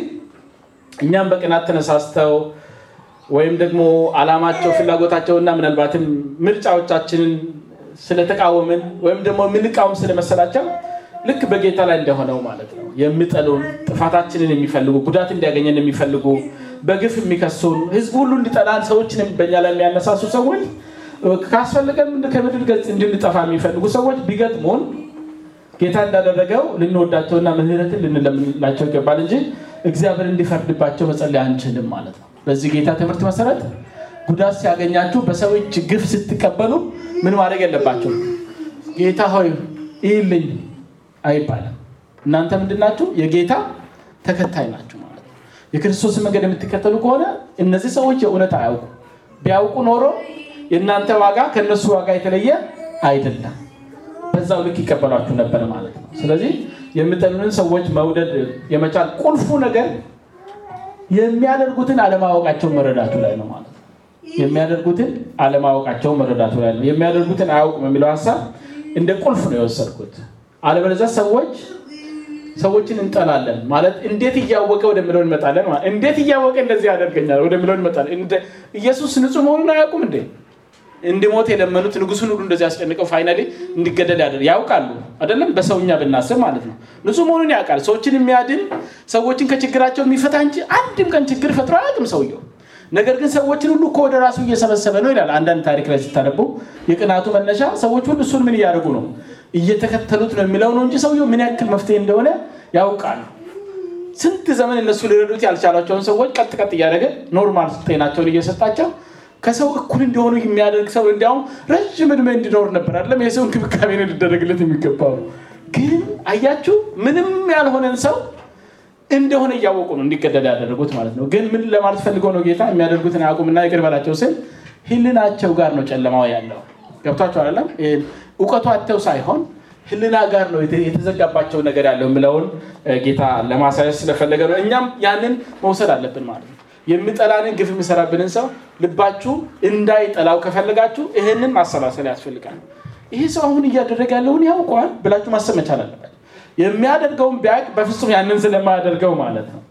እኛም በቅናት ተነሳስተው ወይም ደግሞ አላማቸው ፍላጎታቸውና ምናልባትም ምርጫዎቻችንን ስለተቃወምን ወይም ደግሞ የምንቃወም ስለመሰላቸው ልክ በጌታ ላይ እንደሆነው ማለት ነው የሚጠሉን ጥፋታችንን የሚፈልጉ ጉዳት እንዲያገኘን የሚፈልጉ በግፍ የሚከሱን ህዝብ ሁሉ እንዲጠላን ሰዎችን በኛ ላይ የሚያነሳሱ ሰዎች ካስፈለገን ከምድር ገጽ እንድንጠፋ የሚፈልጉ ሰዎች ቢገጥሙን ጌታ እንዳደረገው ልንወዳቸውና ምህረትን ልንለምንላቸው ይገባል እንጂ እግዚአብሔር እንዲፈርድባቸው መጸለይ አንችልም ማለት ነው። በዚህ ጌታ ትምህርት መሰረት ጉዳት ሲያገኛችሁ በሰው እጅ ግፍ ስትቀበሉ ምን ማድረግ የለባቸው ጌታ ሆይ ይህልኝ አይባልም። እናንተ ምንድናችሁ? የጌታ ተከታይ ናችሁ ማለት ነው። የክርስቶስን መንገድ የምትከተሉ ከሆነ እነዚህ ሰዎች የእውነት አያውቁ። ቢያውቁ ኖሮ የእናንተ ዋጋ ከእነሱ ዋጋ የተለየ አይደለም። በዛው ልክ ይቀበሏችሁ ነበር ማለት ነው። ስለዚህ የሚጠሉንን ሰዎች መውደድ የመቻል ቁልፉ ነገር የሚያደርጉትን አለማወቃቸው መረዳቱ ላይ ነው ማለት ነው። የሚያደርጉትን አለማወቃቸው መረዳቱ ላይ ነው። የሚያደርጉትን አያውቁም የሚለው ሀሳብ እንደ ቁልፍ ነው የወሰድኩት። አለበለዚያ ሰዎች ሰዎችን እንጠላለን ማለት እንዴት እያወቀ ወደሚለው እንመጣለን። ማለት እንዴት እያወቀ እንደዚህ ያደርገኛል ወደሚለው እንመጣለን። ኢየሱስ ንጹሕ መሆኑን አያውቁም እንዴ? እንዲሞት የለመኑት ንጉሱን ሁሉ እንደዚህ ያስጨንቀው ፋይናሊ እንዲገደል ያደር ያውቃሉ አይደለም? በሰውኛ ብናስብ ማለት ነው። ንጹሕ መሆኑን ያውቃል። ሰዎችን የሚያድን ሰዎችን ከችግራቸው የሚፈታ እንጂ አንድም ቀን ችግር ፈጥሮ አያውቅም ሰውየው። ነገር ግን ሰዎችን ሁሉ እኮ ወደ ራሱ እየሰበሰበ ነው ይላል። አንዳንድ ታሪክ ላይ ስታነቡ የቅናቱ መነሻ ሰዎች ሁሉ እሱን ምን እያደረጉ ነው እየተከተሉት ነው የሚለው ነው እንጂ ሰውየው ምን ያክል መፍትሄ እንደሆነ ያውቃሉ። ስንት ዘመን እነሱ ሊረዱት ያልቻሏቸውን ሰዎች ቀጥ ቀጥ እያደረገ ኖርማል ጤናቸውን እየሰጣቸው ከሰው እኩል እንዲሆኑ የሚያደርግ ሰው እንዲያውም ረዥም እድሜ እንዲኖር ነበር አይደለም የሰው እንክብካቤ ነው ሊደረግለት የሚገባው። ግን አያችሁ ምንም ያልሆነን ሰው እንደሆነ እያወቁ ነው እንዲገደል ያደረጉት ማለት ነው። ግን ምን ለማለት ፈልገው ነው ጌታ የሚያደርጉትን አያውቁምና ይቅር በላቸው ስል ህልናቸው ጋር ነው ጨለማው ያለው። ገብቷቸው አይደለም እውቀቱ አተው ሳይሆን ህልና ጋር ነው የተዘጋባቸው ነገር ያለው የምለውን ጌታ ለማሳየት ስለፈለገ ነው። እኛም ያንን መውሰድ አለብን ማለት ነው። የሚጠላንን ግፍ የሚሰራብንን ሰው ልባችሁ እንዳይጠላው ከፈለጋችሁ ይህንን ማሰላሰል ያስፈልጋል። ይሄ ሰው አሁን እያደረገ ያለውን ያውቀዋል ብላችሁ ማሰብ መቻል አለበት። የሚያደርገውን ቢያውቅ በፍጹም ያንን ስለማያደርገው ማለት ነው።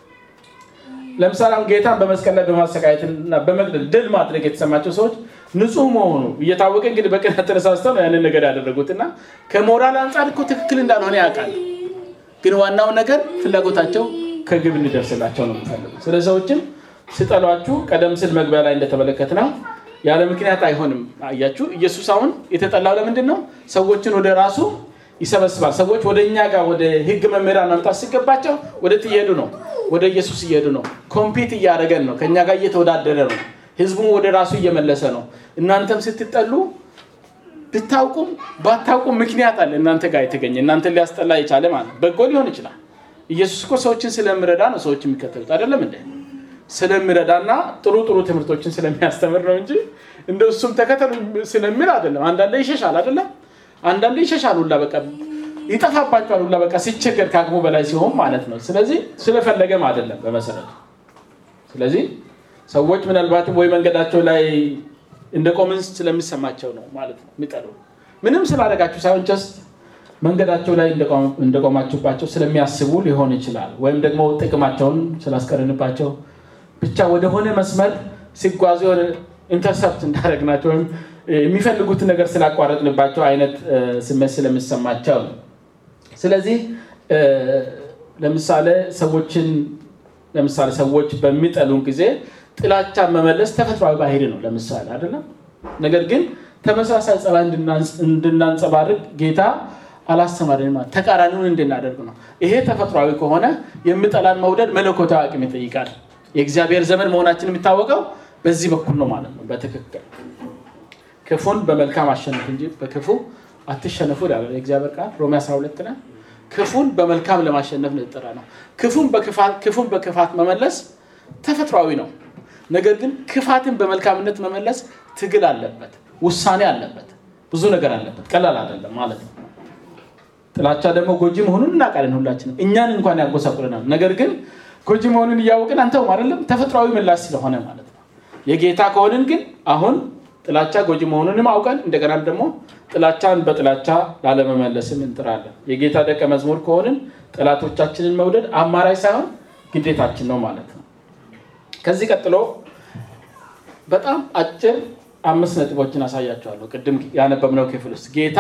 ለምሳሌ አሁን ጌታን በመስቀል ላይ በማሰቃየትና በመግደል ድል ማድረግ የተሰማቸው ሰዎች ንጹህ መሆኑ እየታወቀ እንግዲህ በቅናት ተነሳስተው ነው ያንን ነገር ያደረጉት እና ከሞራል አንጻር እኮ ትክክል እንዳልሆነ ያውቃል። ግን ዋናው ነገር ፍላጎታቸው ከግብ እንዲደርስላቸው ነው የሚፈልጉት። ስለ ሰዎችም ስጠሏችሁ ቀደም ስል መግቢያ ላይ እንደተመለከት ነው ያለ ምክንያት አይሆንም። አያችሁ ኢየሱስ አሁን የተጠላው ለምንድን ነው? ሰዎችን ወደ ራሱ ይሰበስባል። ሰዎች ወደ እኛ ጋር ወደ ህግ መምህራን መምጣት ሲገባቸው ወደ እየሄዱ ነው፣ ወደ ኢየሱስ እየሄዱ ነው። ኮምፒት እያደረገን ነው፣ ከእኛ ጋር እየተወዳደረ ነው። ህዝቡን ወደ ራሱ እየመለሰ ነው። እናንተም ስትጠሉ ብታውቁም ባታውቁም ምክንያት አለ እናንተ ጋር የተገኘ እናንተን ሊያስጠላ የቻለ ማለት በጎ ሊሆን ይችላል። ኢየሱስ እኮ ሰዎችን ስለሚረዳ ነው ሰዎች የሚከተሉት አይደለም እንደ ስለሚረዳና ጥሩ ጥሩ ትምህርቶችን ስለሚያስተምር ነው እንጂ እንደ እሱም ተከተሉ ስለሚል አይደለም። አንዳንዴ ይሸሻል አይደለም አንዳንዴ ይሸሻል ሁላ በቃ ይጠፋባቸዋል ሁላ በቃ ሲቸገር ከአቅሙ በላይ ሲሆን ማለት ነው። ስለዚህ ስለፈለገም አይደለም በመሰረቱ። ስለዚህ ሰዎች ምናልባትም ወይ መንገዳቸው ላይ እንደቆምን ስለሚሰማቸው ነው ማለት ነው የሚጠሉ ምንም ስላደረጋችሁ ሳይሆን ጀስት መንገዳቸው ላይ እንደቆማችሁባቸው ስለሚያስቡ ሊሆን ይችላል። ወይም ደግሞ ጥቅማቸውን ስላስቀርንባቸው ብቻ ወደሆነ መስመር ሲጓዙ የሆነ ኢንተርሰፕት እንዳደረግናቸው ወይም የሚፈልጉትን ነገር ስላቋረጥንባቸው አይነት ስሜት ስለሚሰማቸው ነው። ስለዚህ ለምሳሌ ሰዎችን ለምሳሌ ሰዎች በሚጠሉን ጊዜ ጥላቻ መመለስ ተፈጥሯዊ ባህሪ ነው። ለምሳሌ አይደለም። ነገር ግን ተመሳሳይ ጸባይ እንድናንጸባርቅ ጌታ አላስተማረንም። ማለት ተቃራኒውን እንድናደርግ ነው። ይሄ ተፈጥሯዊ ከሆነ የሚጠላን መውደድ መለኮታዊ አቅም ይጠይቃል። የእግዚአብሔር ዘመን መሆናችን የሚታወቀው በዚህ በኩል ነው ማለት ነው። በትክክል ክፉን በመልካም አሸነፍ እንጂ በክፉ አትሸነፉ ይላል የእግዚአብሔር ቃል ሮሜ 12 ላይ ክፉን በመልካም ለማሸነፍ ነው የተጠራ ነው። ክፉን በክፋት መመለስ ተፈጥሯዊ ነው። ነገር ግን ክፋትን በመልካምነት መመለስ ትግል አለበት፣ ውሳኔ አለበት፣ ብዙ ነገር አለበት። ቀላል አይደለም ማለት ነው። ጥላቻ ደግሞ ጎጂ መሆኑን እናውቃለን ሁላችንም፣ እኛን እንኳን ያጎሳቁለናል። ነገር ግን ጎጂ መሆኑን እያወቅን አንተውም አይደለም፣ ተፈጥሯዊ ምላሽ ስለሆነ ማለት ነው። የጌታ ከሆንን ግን አሁን ጥላቻ ጎጂ መሆኑንም አውቀን እንደገና ደግሞ ጥላቻን በጥላቻ ላለመመለስም እንጥራለን። የጌታ ደቀ መዝሙር ከሆንን ጠላቶቻችንን መውደድ አማራጭ ሳይሆን ግዴታችን ነው ማለት ነው። ከዚህ ቀጥሎ በጣም አጭር አምስት ነጥቦችን አሳያቸዋለሁ። ቅድም ያነበብነው ክፍል ውስጥ ጌታ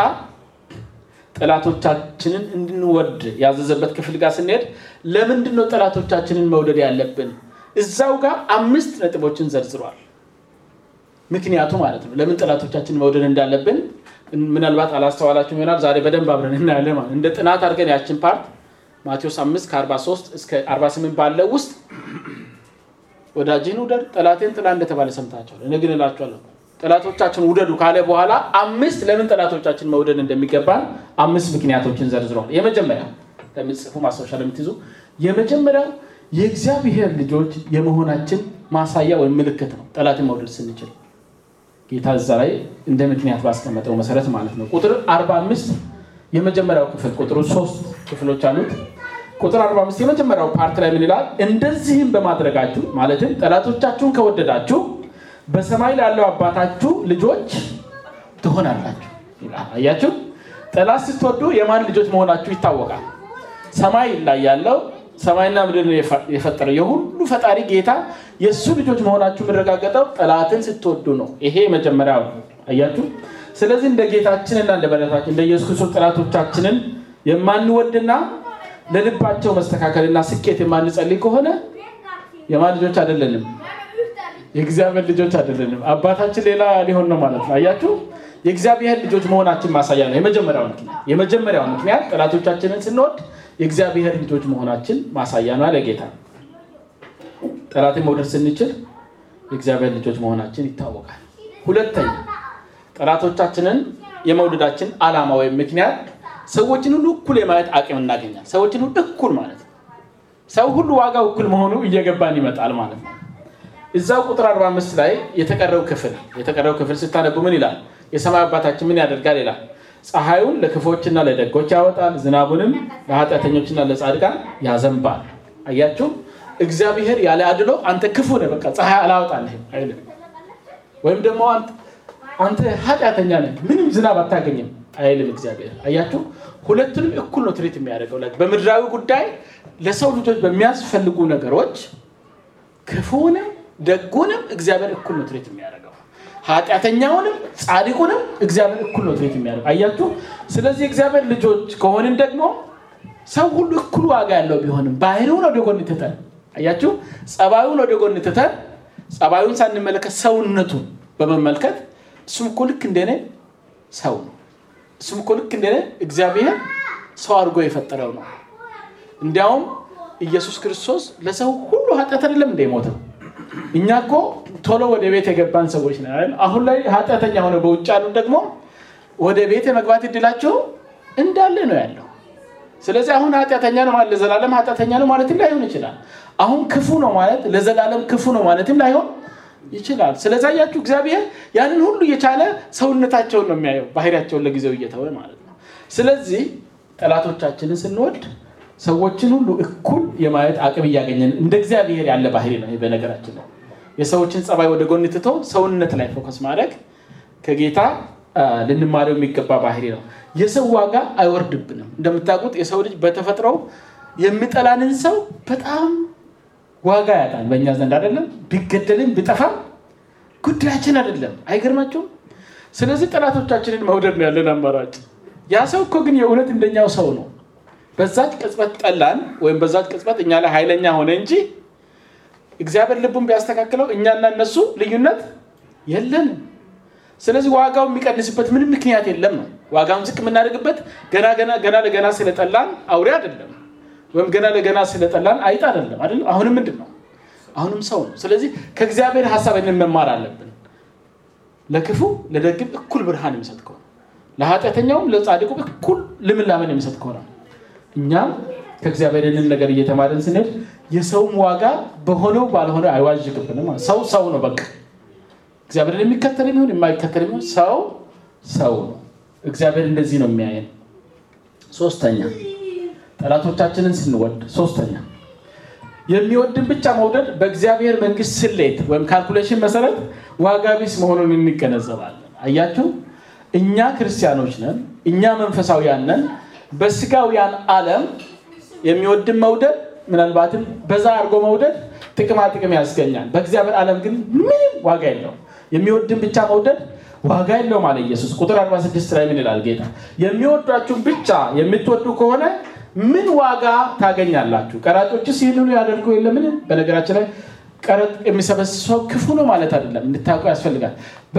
ጠላቶቻችንን እንድንወድ ያዘዘበት ክፍል ጋር ስንሄድ ለምንድን ነው ጠላቶቻችንን መውደድ ያለብን? እዛው ጋር አምስት ነጥቦችን ዘርዝሯል። ምክንያቱ ማለት ነው ለምን ጠላቶቻችንን መውደድ እንዳለብን ምናልባት አላስተዋላችሁም ይሆናል። ዛሬ በደንብ አብረን እናያለን። ማለት እንደ ጥናት አድርገን ያችን ፓርት ማቴዎስ 5 ከ43 እስከ 48 ባለው ውስጥ ወዳጅህን ውደድ ጠላቴን ጥላ እንደተባለ ሰምታችኋል። እኔ ግን እላችኋለሁ ጠላቶቻችን ውደዱ ካለ በኋላ አምስት ለምን ጠላቶቻችን መውደድ እንደሚገባን አምስት ምክንያቶችን ዘርዝሯል። የመጀመሪያው ለምጽፉ ማስታወሻ ለምትይዙ የመጀመሪያው የእግዚአብሔር ልጆች የመሆናችን ማሳያ ወይም ምልክት ነው። ጠላትን መውደድ ስንችል ጌታ እዛ ላይ እንደ ምክንያት ባስቀመጠው መሰረት ማለት ነው። ቁጥር 45 የመጀመሪያው ክፍል ቁጥሩ ሶስት ክፍሎች አሉት። ቁጥር 45 የመጀመሪያው ፓርት ላይ ምን ይላል? እንደዚህም በማድረጋችሁ ማለትም ጠላቶቻችሁን ከወደዳችሁ በሰማይ ላለው አባታችሁ ልጆች ትሆናላችሁ ይላል። አያችሁ፣ ጠላት ስትወዱ የማን ልጆች መሆናችሁ ይታወቃል። ሰማይ ላይ ያለው ሰማይና ምድርን የፈጠረው የሁሉ ፈጣሪ ጌታ የእሱ ልጆች መሆናችሁ የሚረጋገጠው ጠላትን ስትወዱ ነው። ይሄ መጀመሪያው አያችሁ። ስለዚህ እንደ ጌታችንና እንደ መድኃኒታችን እንደ ኢየሱስ ክርስቶስ ጠላቶቻችንን የማንወድና ለልባቸው መስተካከልና ስኬት የማንጸልይ ከሆነ የማን ልጆች አይደለንም? የእግዚአብሔር ልጆች አይደለንም። አባታችን ሌላ ሊሆን ነው ማለት ነው። አያችሁ፣ የእግዚአብሔር ልጆች መሆናችን ማሳያ ነው። የመጀመሪያው ምክንያት የመጀመሪያው ምክንያት ጠላቶቻችንን ስንወድ የእግዚአብሔር ልጆች መሆናችን ማሳያ ነው አለ ጌታ። ጠላትን መውደድ ስንችል የእግዚአብሔር ልጆች መሆናችን ይታወቃል። ሁለተኛ ጠላቶቻችንን የመውደዳችን ዓላማ ወይም ምክንያት ሰዎችን ሁሉ እኩል የማየት አቅም እናገኛል። ሰዎችን ሁሉ እኩል ማለት ነው። ሰው ሁሉ ዋጋው እኩል መሆኑ እየገባን ይመጣል ማለት ነው። እዛው ቁጥር 45 ላይ የተቀረው ክፍል የተቀረው ክፍል ስታነቡ ምን ይላል? የሰማይ አባታችን ምን ያደርጋል ይላል። ፀሐዩን ለክፎችና ለደጎች ያወጣል፣ ዝናቡንም ለኃጢአተኞችና ለጻድቃን ያዘንባል። አያችሁ፣ እግዚአብሔር ያለ አድሎ አንተ ክፉ ነህ፣ በቃ ፀሐይ አላወጣልህም አይልም። ወይም ደግሞ አንተ ኃጢአተኛ ነህ፣ ምንም ዝናብ አታገኝም አይልም እግዚአብሔር። አያችሁ፣ ሁለቱንም እኩል ነው ትሪት የሚያደርገው። በምድራዊ ጉዳይ ለሰው ልጆች በሚያስፈልጉ ነገሮች ክፉንም ደጉንም እግዚአብሔር እኩል ነው ትሪት የሚያደርገው። ኃጢአተኛውንም ጻድቁንም እግዚአብሔር እኩል ነው ትሪት የሚያደርገው። አያችሁ። ስለዚህ እግዚአብሔር ልጆች ከሆንን ደግሞ ሰው ሁሉ እኩል ዋጋ ያለው ቢሆንም ባህሪውን ወደ ጎን ትተን፣ አያችሁ፣ ጸባዩን ወደ ጎን ትተን ጸባዩን ሳንመለከት ሰውነቱን በመመልከት እሱም እኮ ልክ እንደኔ ሰው ነው፣ እሱም እኮ ልክ እንደኔ እግዚአብሔር ሰው አድርጎ የፈጠረው ነው። እንዲያውም ኢየሱስ ክርስቶስ ለሰው ሁሉ ኃጢአት አይደለም እንደ ሞተው እኛ እኮ ቶሎ ወደ ቤት የገባን ሰዎች ነን። አሁን ላይ ኃጢአተኛ ሆነ በውጭ ያሉ ደግሞ ወደ ቤት የመግባት እድላቸው እንዳለ ነው ያለው። ስለዚህ አሁን ኃጢአተኛ ነው ማለት ለዘላለም ኃጢአተኛ ነው ማለትም ላይሆን ይችላል። አሁን ክፉ ነው ማለት ለዘላለም ክፉ ነው ማለትም ላይሆን ይችላል። ስለዚህ አያችሁ እግዚአብሔር ያንን ሁሉ እየቻለ ሰውነታቸውን ነው የሚያየው፣ ባህሪያቸውን ለጊዜው እየተወ ማለት ነው። ስለዚህ ጠላቶቻችንን ስንወድ ሰዎችን ሁሉ እኩል የማየት አቅም እያገኘን እንደ እግዚአብሔር ያለ ባህሪ ነው። በነገራችን ላይ የሰዎችን ጸባይ ወደ ጎን ትቶ ሰውነት ላይ ፎከስ ማድረግ ከጌታ ልንማረው የሚገባ ባህሪ ነው። የሰው ዋጋ አይወርድብንም። እንደምታውቁት የሰው ልጅ በተፈጥሮው የሚጠላንን ሰው በጣም ዋጋ ያጣል። በእኛ ዘንድ አይደለም ቢገደልም ቢጠፋም ጉዳያችን አይደለም። አይገርማችሁም? ስለዚህ ጠላቶቻችንን መውደድ ነው ያለን አማራጭ። ያ ሰው እኮ ግን የእውነት እንደኛው ሰው ነው። በዛች ቅጽበት ጠላን ወይም በዛች ቅጽበት እኛ ላይ ኃይለኛ ሆነ እንጂ እግዚአብሔር ልቡን ቢያስተካክለው እኛና እነሱ ልዩነት የለንም። ስለዚህ ዋጋው የሚቀንስበት ምንም ምክንያት የለም ነው። ዋጋውን ዝቅ የምናደርግበት ገና ገና ገና ለገና ስለጠላን አውሬ አይደለም፣ ወይም ገና ለገና ስለጠላን አይጥ አይደለም። አይደለም አሁንም ምንድን ነው? አሁንም ሰው ነው። ስለዚህ ከእግዚአብሔር ሀሳብ መማር አለብን። ለክፉ ለደግም እኩል ብርሃን የሚሰጥ ከሆነ ለኃጢአተኛውም ለጻድቁም እኩል ልምላሜን የሚሰጥ ከሆነ እኛም ከእግዚአብሔር ይህንን ነገር እየተማርን ስንሄድ የሰውም ዋጋ በሆነው ባልሆነ አይዋዥቅብንም። ሰው ሰው ነው በቃ እግዚአብሔርን የሚከተል የሚሆን የማይከተል የሚሆን ሰው ሰው ነው። እግዚአብሔር እንደዚህ ነው የሚያየን። ሶስተኛ ጠላቶቻችንን ስንወድ፣ ሶስተኛ የሚወድን ብቻ መውደድ በእግዚአብሔር መንግስት ስሌት ወይም ካልኩሌሽን መሰረት ዋጋ ቢስ መሆኑን እንገነዘባለን። አያችሁ፣ እኛ ክርስቲያኖች ነን፣ እኛ መንፈሳዊያን ነን። በስጋውያን ዓለም የሚወድን መውደድ ምናልባትም በዛ አድርጎ መውደድ ጥቅማ ጥቅም ያስገኛል። በእግዚአብሔር ዓለም ግን ምንም ዋጋ የለውም። የሚወድን ብቻ መውደድ ዋጋ የለውም አለ ኢየሱስ። ቁጥር 46 ላይ ምን ይላል ጌታ? የሚወዷችሁን ብቻ የምትወዱ ከሆነ ምን ዋጋ ታገኛላችሁ? ቀራጮችስ ይህንኑ ያደርጉ የለምን? በነገራችን ላይ ቀረጥ የሚሰበስብ ሰው ክፉ ነው ማለት አይደለም፣ እንድታውቁ ያስፈልጋል።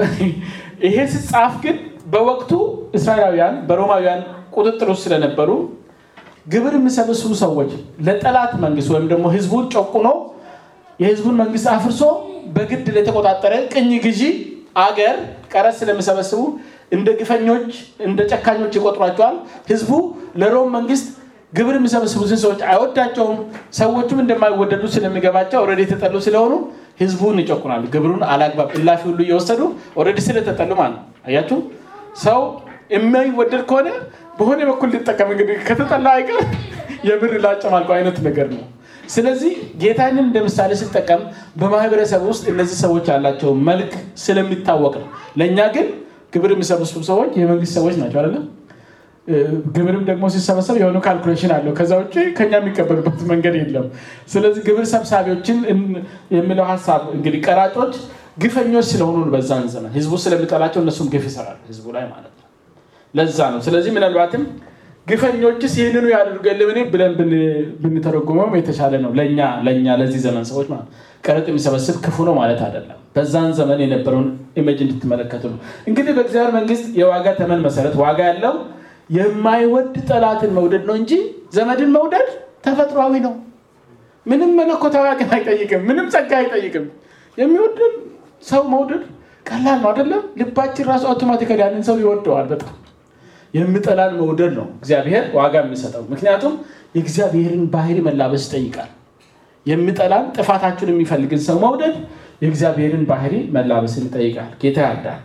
ይሄ ሲጻፍ ግን በወቅቱ እስራኤላውያን በሮማውያን ቁጥጥር ውስጥ ስለነበሩ ግብር የሚሰበስቡ ሰዎች ለጠላት መንግስት ወይም ደግሞ ህዝቡን ጨቁኖ የህዝቡን መንግስት አፍርሶ በግድ ለተቆጣጠረ ቅኝ ግዢ አገር ቀረጥ ስለሚሰበስቡ እንደ ግፈኞች እንደ ጨካኞች ይቆጥሯቸዋል። ህዝቡ ለሮም መንግስት ግብር የሚሰበስቡትን ሰዎች አይወዳቸውም። ሰዎቹም እንደማይወደዱ ስለሚገባቸው ኦልሬዲ የተጠሉ ስለሆኑ ህዝቡን ይጨቁናሉ። ግብሩን አላግባብ እላፊ ሁሉ እየወሰዱ ኦልሬዲ ስለተጠሉ ማለት ነው። አያችሁ ሰው የማይወደድ ከሆነ በሆነ በኩል ሊጠቀም እንግዲህ ከተጠላ አይቀር የብር ላጨማልቀው አይነት ነገር ነው። ስለዚህ ጌታንን እንደ ምሳሌ ስጠቀም በማህበረሰብ ውስጥ እነዚህ ሰዎች ያላቸው መልክ ስለሚታወቅ ነው። ለእኛ ግን ግብር የሚሰበስቡ ሰዎች የመንግስት ሰዎች ናቸው አይደለም። ግብርም ደግሞ ሲሰበሰብ የሆነ ካልኩሌሽን አለው። ከዛ ውጭ ከኛ የሚቀበሉበት መንገድ የለም። ስለዚህ ግብር ሰብሳቢዎችን የሚለው ሀሳብ እንግዲህ ቀራጮች ግፈኞች ስለሆኑ በዛን ዘመን ህዝቡ ስለሚጠላቸው እነሱም ግፍ ይሰራል ህዝቡ ላይ ማለት ነው። ለዛ ነው። ስለዚህ ምናልባትም ግፈኞችስ ይህንኑ ያደርጉ የለምን ብለን ብንተረጉመው የተሻለ ነው። ለእኛ ለእኛ ለዚህ ዘመን ሰዎች ማለት ቀረጥ የሚሰበስብ ክፉ ነው ማለት አይደለም። በዛን ዘመን የነበረውን ኢሜጅ እንድትመለከቱ ነው። እንግዲህ በእግዚአብሔር መንግስት የዋጋ ተመን መሰረት ዋጋ ያለው የማይወድ ጠላትን መውደድ ነው እንጂ ዘመድን መውደድ ተፈጥሯዊ ነው። ምንም መለኮታዊ አቅም አይጠይቅም። ምንም ጸጋ አይጠይቅም። የሚወድን ሰው መውደድ ቀላል ነው አይደለም። ልባችን ራሱ አውቶማቲካሊ ያንን ሰው ይወደዋል በጣም የምጠላን መውደድ ነው እግዚአብሔር ዋጋ የሚሰጠው። ምክንያቱም የእግዚአብሔርን ባህሪ መላበስ ይጠይቃል። የምጠላን ጥፋታችሁን የሚፈልግን ሰው መውደድ የእግዚአብሔርን ባህሪ መላበስን ይጠይቃል። ጌታ ያርዳል።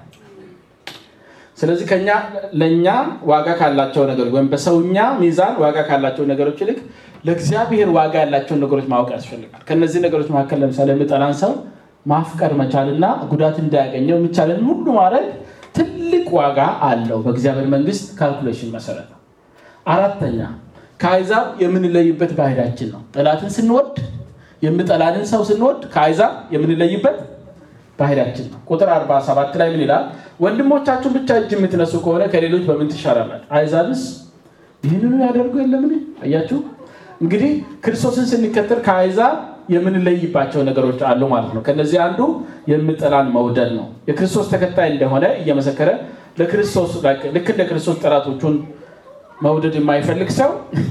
ስለዚህ ከኛ ለእኛ ዋጋ ካላቸው ነገሮች ወይም በሰውኛ ሚዛን ዋጋ ካላቸው ነገሮች ይልቅ ለእግዚአብሔር ዋጋ ያላቸውን ነገሮች ማወቅ ያስፈልጋል። ከነዚህ ነገሮች መካከል ለምሳሌ የምጠላን ሰው ማፍቀር መቻልና ጉዳት እንዳያገኘው የሚቻለን ሁሉ ማድረግ ትልቅ ዋጋ አለው በእግዚአብሔር መንግስት ካልኩሌሽን መሰረት ነው። አራተኛ ከአይዛብ የምንለይበት ባህሪያችን ነው። ጠላትን ስንወድ የምጠላንን ሰው ስንወድ ከአይዛብ የምንለይበት ባህሪያችን ነው። ቁጥር 47 ላይ ምን ይላል? ወንድሞቻችሁን ብቻ እጅ የምትነሱ ከሆነ ከሌሎች በምን ትሻላላችሁ? አይዛብስ ይህንኑ ያደርጉ የለምን? አያችሁ እንግዲህ ክርስቶስን ስንከተል ከአይዛብ የምንለይባቸው ነገሮች አሉ ማለት ነው። ከነዚህ አንዱ የምጠላን መውደድ ነው። የክርስቶስ ተከታይ እንደሆነ እየመሰከረ ለክርስቶስ ልክ እንደ ክርስቶስ ጠላቶቹን መውደድ የማይፈልግ ሰው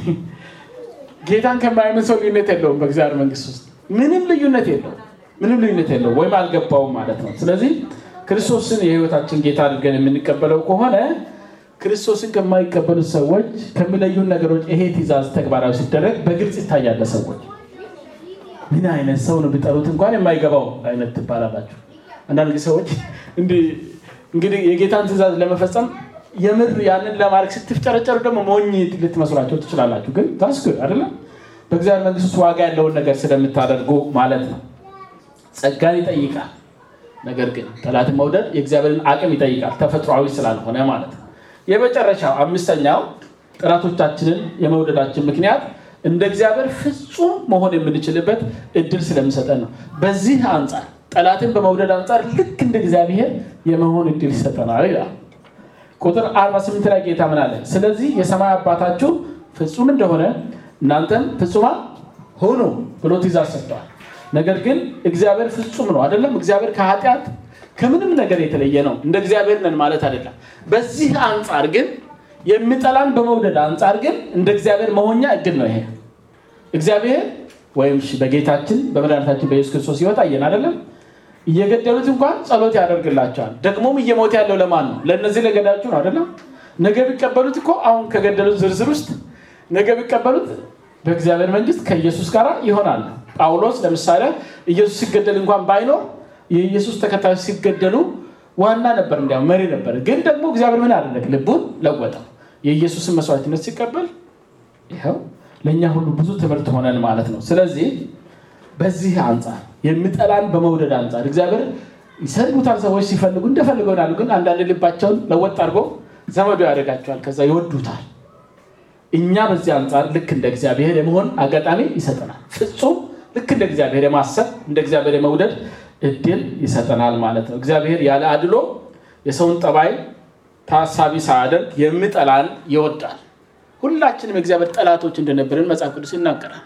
ጌታን ከማያምን ሰው ልዩነት የለውም። በእግዚአብሔር መንግስት ውስጥ ምንም ልዩነት የለውም። ምንም ልዩነት የለውም ወይም አልገባውም ማለት ነው። ስለዚህ ክርስቶስን የህይወታችን ጌታ አድርገን የምንቀበለው ከሆነ ክርስቶስን ከማይቀበሉት ሰዎች ከሚለዩን ነገሮች ይሄ ትእዛዝ ተግባራዊ ሲደረግ በግልጽ ይታያል ሰዎች ምን አይነት ሰው ነው ቢጠሩት እንኳን የማይገባው አይነት ትባላላችሁ። አንዳንድ ሰዎች እንግዲህ የጌታን ትእዛዝ ለመፈጸም የምር ያንን ለማድረግ ስትፍጨረጨሩ ደግሞ ሞኝ ልትመስሏቸው ትችላላችሁ። ግን ታስክ አይደለም በእግዚአብሔር መንግስት ውስጥ ዋጋ ያለውን ነገር ስለምታደርጉ ማለት ነው። ጸጋን ይጠይቃል። ነገር ግን ጠላትን መውደድ የእግዚአብሔርን አቅም ይጠይቃል፣ ተፈጥሯዊ ስላልሆነ ማለት ነው። የመጨረሻው አምስተኛው ጠላቶቻችንን የመውደዳችን ምክንያት እንደ እግዚአብሔር ፍጹም መሆን የምንችልበት እድል ስለሚሰጠን ነው። በዚህ አንጻር ጠላትን በመውደድ አንጻር ልክ እንደ እግዚአብሔር የመሆን እድል ይሰጠናል ይላል። ቁጥር 48 ላይ ጌታ ምን አለ? ስለዚህ የሰማይ አባታችሁ ፍጹም እንደሆነ እናንተም ፍጹማን ሁኑ ብሎ ትእዛዝ ሰጥተዋል። ነገር ግን እግዚአብሔር ፍጹም ነው አይደለም። እግዚአብሔር ከኃጢአት ከምንም ነገር የተለየ ነው። እንደ እግዚአብሔር ነን ማለት አይደለም። በዚህ አንጻር ግን የሚጠላን በመውደድ አንጻር ግን እንደ እግዚአብሔር መሆኛ እድል ነው። ይሄ እግዚአብሔር ወይም በጌታችን በመድኃኒታችን በኢየሱስ ክርስቶስ ሕይወት አየን አይደለም። እየገደሉት እንኳን ጸሎት ያደርግላቸዋል። ደግሞም እየሞተ ያለው ለማን ነው? ለእነዚህ ለገዳችሁ ነው አይደለም። ነገ ቢቀበሉት እኮ አሁን ከገደሉት ዝርዝር ውስጥ ነገ ቢቀበሉት በእግዚአብሔር መንግስት ከኢየሱስ ጋር ይሆናል። ጳውሎስ ለምሳሌ ኢየሱስ ሲገደል እንኳን ባይኖር የኢየሱስ ተከታዮች ሲገደሉ ዋና ነበር፣ እንዲያውም መሪ ነበር። ግን ደግሞ እግዚአብሔር ምን አደረግ? ልቡን ለወጠው። የኢየሱስን መስዋዕትነት ሲቀበል ይኸው ለእኛ ሁሉ ብዙ ትምህርት ሆነን ማለት ነው። ስለዚህ በዚህ አንጻር የሚጠላን በመውደድ አንጻር እግዚአብሔር ይሰድቡታል። ሰዎች ሲፈልጉ እንደፈልገው ይሆናሉ። ግን አንዳንድ ልባቸውን ለወጥ አድርጎ ዘመዶ ያደርጋቸዋል። ከዛ ይወዱታል። እኛ በዚህ አንጻር ልክ እንደ እግዚአብሔር የመሆን አጋጣሚ ይሰጠናል። ፍጹም ልክ እንደ እግዚአብሔር የማሰብ እንደ እግዚአብሔር የመውደድ እድል ይሰጠናል ማለት ነው። እግዚአብሔር ያለ አድሎ የሰውን ጠባይ ታሳቢ ሳያደርግ የሚጠላን ይወዳል። ሁላችንም የእግዚአብሔር ጠላቶች እንደነበርን መጽሐፍ ቅዱስ ይናገራል።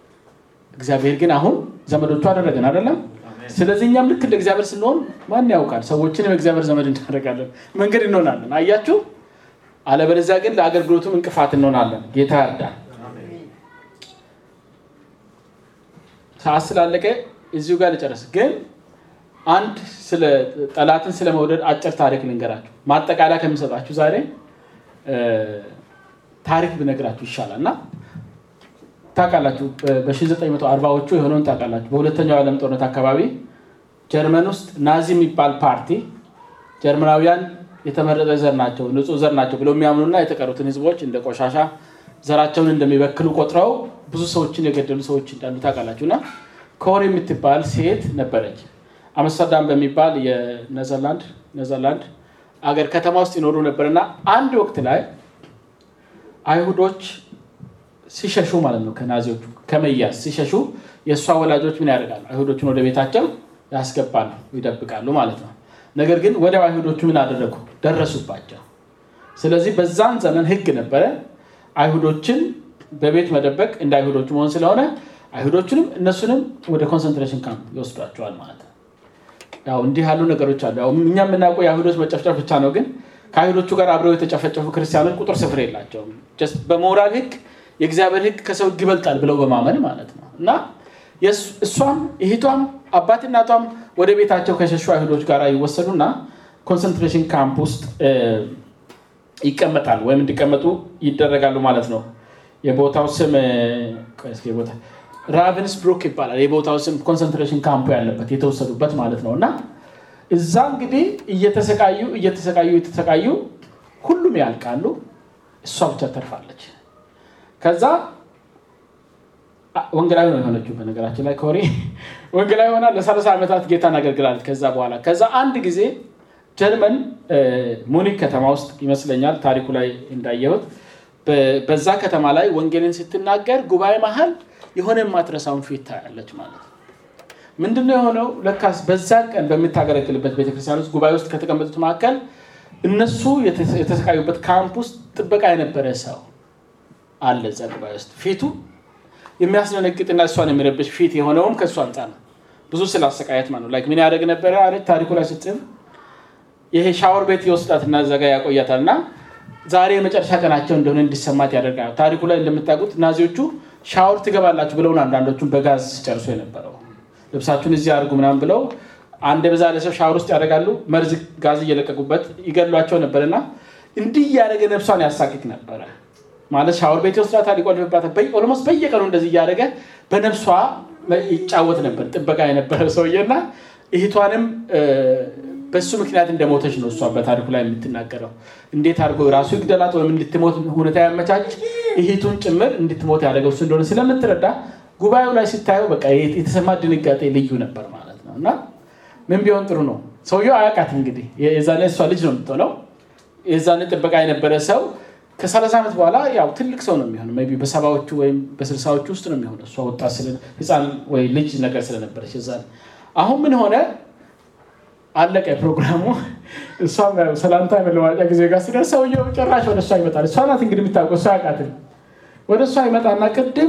እግዚአብሔር ግን አሁን ዘመዶቹ አደረገን አይደለም። ስለዚህ እኛም ልክ እንደ እግዚአብሔር ስንሆን ማን ያውቃል? ሰዎችንም የእግዚአብሔር ዘመድ እናደርጋለን፣ መንገድ እንሆናለን። አያችሁ። አለበለዚያ ግን ለአገልግሎቱም እንቅፋት እንሆናለን። ጌታ ያርዳል። ሰዓት ስላለቀ እዚሁ ጋር ልጨርስ። ግን አንድ ጠላትን ስለመውደድ አጭር ታሪክ ልንገራችሁ። ማጠቃለያ ከሚሰጣችሁ ዛሬ ታሪክ ብነግራችሁ ይሻላል እና ታውቃላችሁ በ1940ዎቹ የሆነውን ታውቃላችሁ። በሁለተኛው ዓለም ጦርነት አካባቢ ጀርመን ውስጥ ናዚ የሚባል ፓርቲ ጀርመናውያን የተመረጠ ዘር ናቸው፣ ንጹህ ዘር ናቸው ብለው የሚያምኑና የተቀሩትን ህዝቦች እንደ ቆሻሻ ዘራቸውን እንደሚበክሉ ቆጥረው ብዙ ሰዎችን የገደሉ ሰዎች እንዳሉ ታውቃላችሁ። እና ኮር የምትባል ሴት ነበረች። አምስተርዳም በሚባል የኔዘርላንድ ኔዘርላንድ አገር ከተማ ውስጥ ይኖሩ ነበር እና አንድ ወቅት ላይ አይሁዶች ሲሸሹ ማለት ነው ከናዚዎቹ ከመያዝ ሲሸሹ የእሷ ወላጆች ምን ያደርጋሉ? አይሁዶቹን ወደ ቤታቸው ያስገባሉ፣ ይደብቃሉ ማለት ነው። ነገር ግን ወዲያው አይሁዶቹ ምን አደረጉ? ደረሱባቸው። ስለዚህ በዛን ዘመን ህግ ነበረ አይሁዶችን በቤት መደበቅ እንደ አይሁዶቹ መሆን ስለሆነ አይሁዶቹንም እነሱንም ወደ ኮንሰንትሬሽን ካምፕ ይወስዷቸዋል ማለት ነው። ያው እንዲህ ያሉ ነገሮች አሉ። ያው እኛ የምናውቀው የአይሁዶች መጨፍጨፍ ብቻ ነው። ግን ከአይሁዶቹ ጋር አብረው የተጨፈጨፉ ክርስቲያኖች ቁጥር ስፍር የላቸውም። ጀስት በሞራል ህግ የእግዚአብሔር ህግ ከሰው ህግ ይበልጣል ብለው በማመን ማለት ነው እና እሷም እህቷም አባት እናቷም ወደ ቤታቸው ከሸሹ አይሁዶች ጋር ይወሰዱና ኮንሰንትሬሽን ካምፕ ውስጥ ይቀመጣሉ ወይም እንዲቀመጡ ይደረጋሉ ማለት ነው። የቦታው ስም ቦታ ራቨንስ ብሩክ ይባላል። የቦታው ስም ኮንሰንትሬሽን ካምፑ ያለበት የተወሰዱበት ማለት ነው እና እዛ እንግዲህ እየተሰቃዩ እየተሰቃዩ እየተሰቃዩ ሁሉም ያልቃሉ። እሷ ብቻ ተርፋለች። ከዛ ወንጌላዊ ነው የሆነችው። በነገራችን ላይ ኮሪ ወንጌላዊ ሆና ለሰላሳ ዓመታት ጌታን አገልግላለች። ከዛ በኋላ ከዛ አንድ ጊዜ ጀርመን ሙኒክ ከተማ ውስጥ ይመስለኛል ታሪኩ ላይ እንዳየሁት በዛ ከተማ ላይ ወንጌልን ስትናገር ጉባኤ መሀል የሆነ የማትረሳውን ፊት ታያለች ማለት ነው። ምንድነው የሆነው? ለካስ በዛ ቀን በምታገለግልበት ቤተክርስቲያን ውስጥ ጉባኤ ውስጥ ከተቀመጡት መካከል እነሱ የተሰቃዩበት ካምፕ ውስጥ ጥበቃ የነበረ ሰው አለ እዛ ጉባኤ ውስጥ ፊቱ የሚያስደነግጥና እሷን የሚረብሽ ፊት የሆነውም ከእሱ አንጻር ነው። ብዙ ስላሰቃየት ማለት ነው። ላይክ ምን ያደርግ ነበረ አለች ታሪኩ ላይ ስትጽፍ ይሄ ሻወር ቤት የወስዳትና እዛ ጋ ያቆያታል እና ዛሬ የመጨረሻ ቀናቸው እንደሆነ እንዲሰማት ያደርጋል። ታሪኩ ላይ እንደምታውቁት ናዚዎቹ ሻወር ትገባላችሁ ብለውን አንዳንዶቹን በጋዝ ሲጨርሱ የነበረው ልብሳችሁን እዚህ አድርጉ ምናምን ብለው አንድ በዛ ለሰው ሻወር ውስጥ ያደርጋሉ። መርዝ ጋዝ እየለቀቁበት ይገሏቸው ነበር እና እንዲህ እያደረገ ነፍሷን ያሳቅቅ ነበረ ማለት ሻወር ቤት ይወስዳታል፣ ይቆልፍባታል። ኦልሞስት በየቀኑ እንደዚህ እያደረገ በነፍሷ ይጫወት ነበር ጥበቃ የነበረ ሰውዬ እና እህቷንም በሱ ምክንያት እንደሞተች ነው እሷ በታሪኩ ላይ የምትናገረው። እንዴት አድርጎ ራሱ ይግደላት ወይም እንድትሞት ሁኔታ ያመቻች እህቱን ጭምር እንድትሞት ያደረገው እሱ እንደሆነ ስለምትረዳ ጉባኤው ላይ ስታየው በቃ የተሰማ ድንጋጤ ልዩ ነበር ማለት ነው። እና ምን ቢሆን ጥሩ ነው ሰውየው አያውቃት እንግዲህ የዛኔ እሷ ልጅ ነው የምትሆነው። የዛኔ ጥበቃ የነበረ ሰው ከሰላሳ ዓመት በኋላ ያው ትልቅ ሰው ነው የሚሆነው። ሜይ ቢ በሰባዎቹ ወይም በስልሳዎቹ ውስጥ ነው የሚሆነው። እሷ ወጣት ስለ ህፃን ወይ ልጅ ነገር ስለነበረች የዛኔ አሁን ምን ሆነ አለቀ ፕሮግራሙ። እሷም ሰላምታ የመለዋጫ ጊዜ ጋር ሲደርስ ሰውየው ጭራሽ ወደ እሷ ይመጣል። እሷ ናት እንግዲህ የምታውቀው እሷ ያውቃትን። ወደ እሷ ይመጣና ቅድም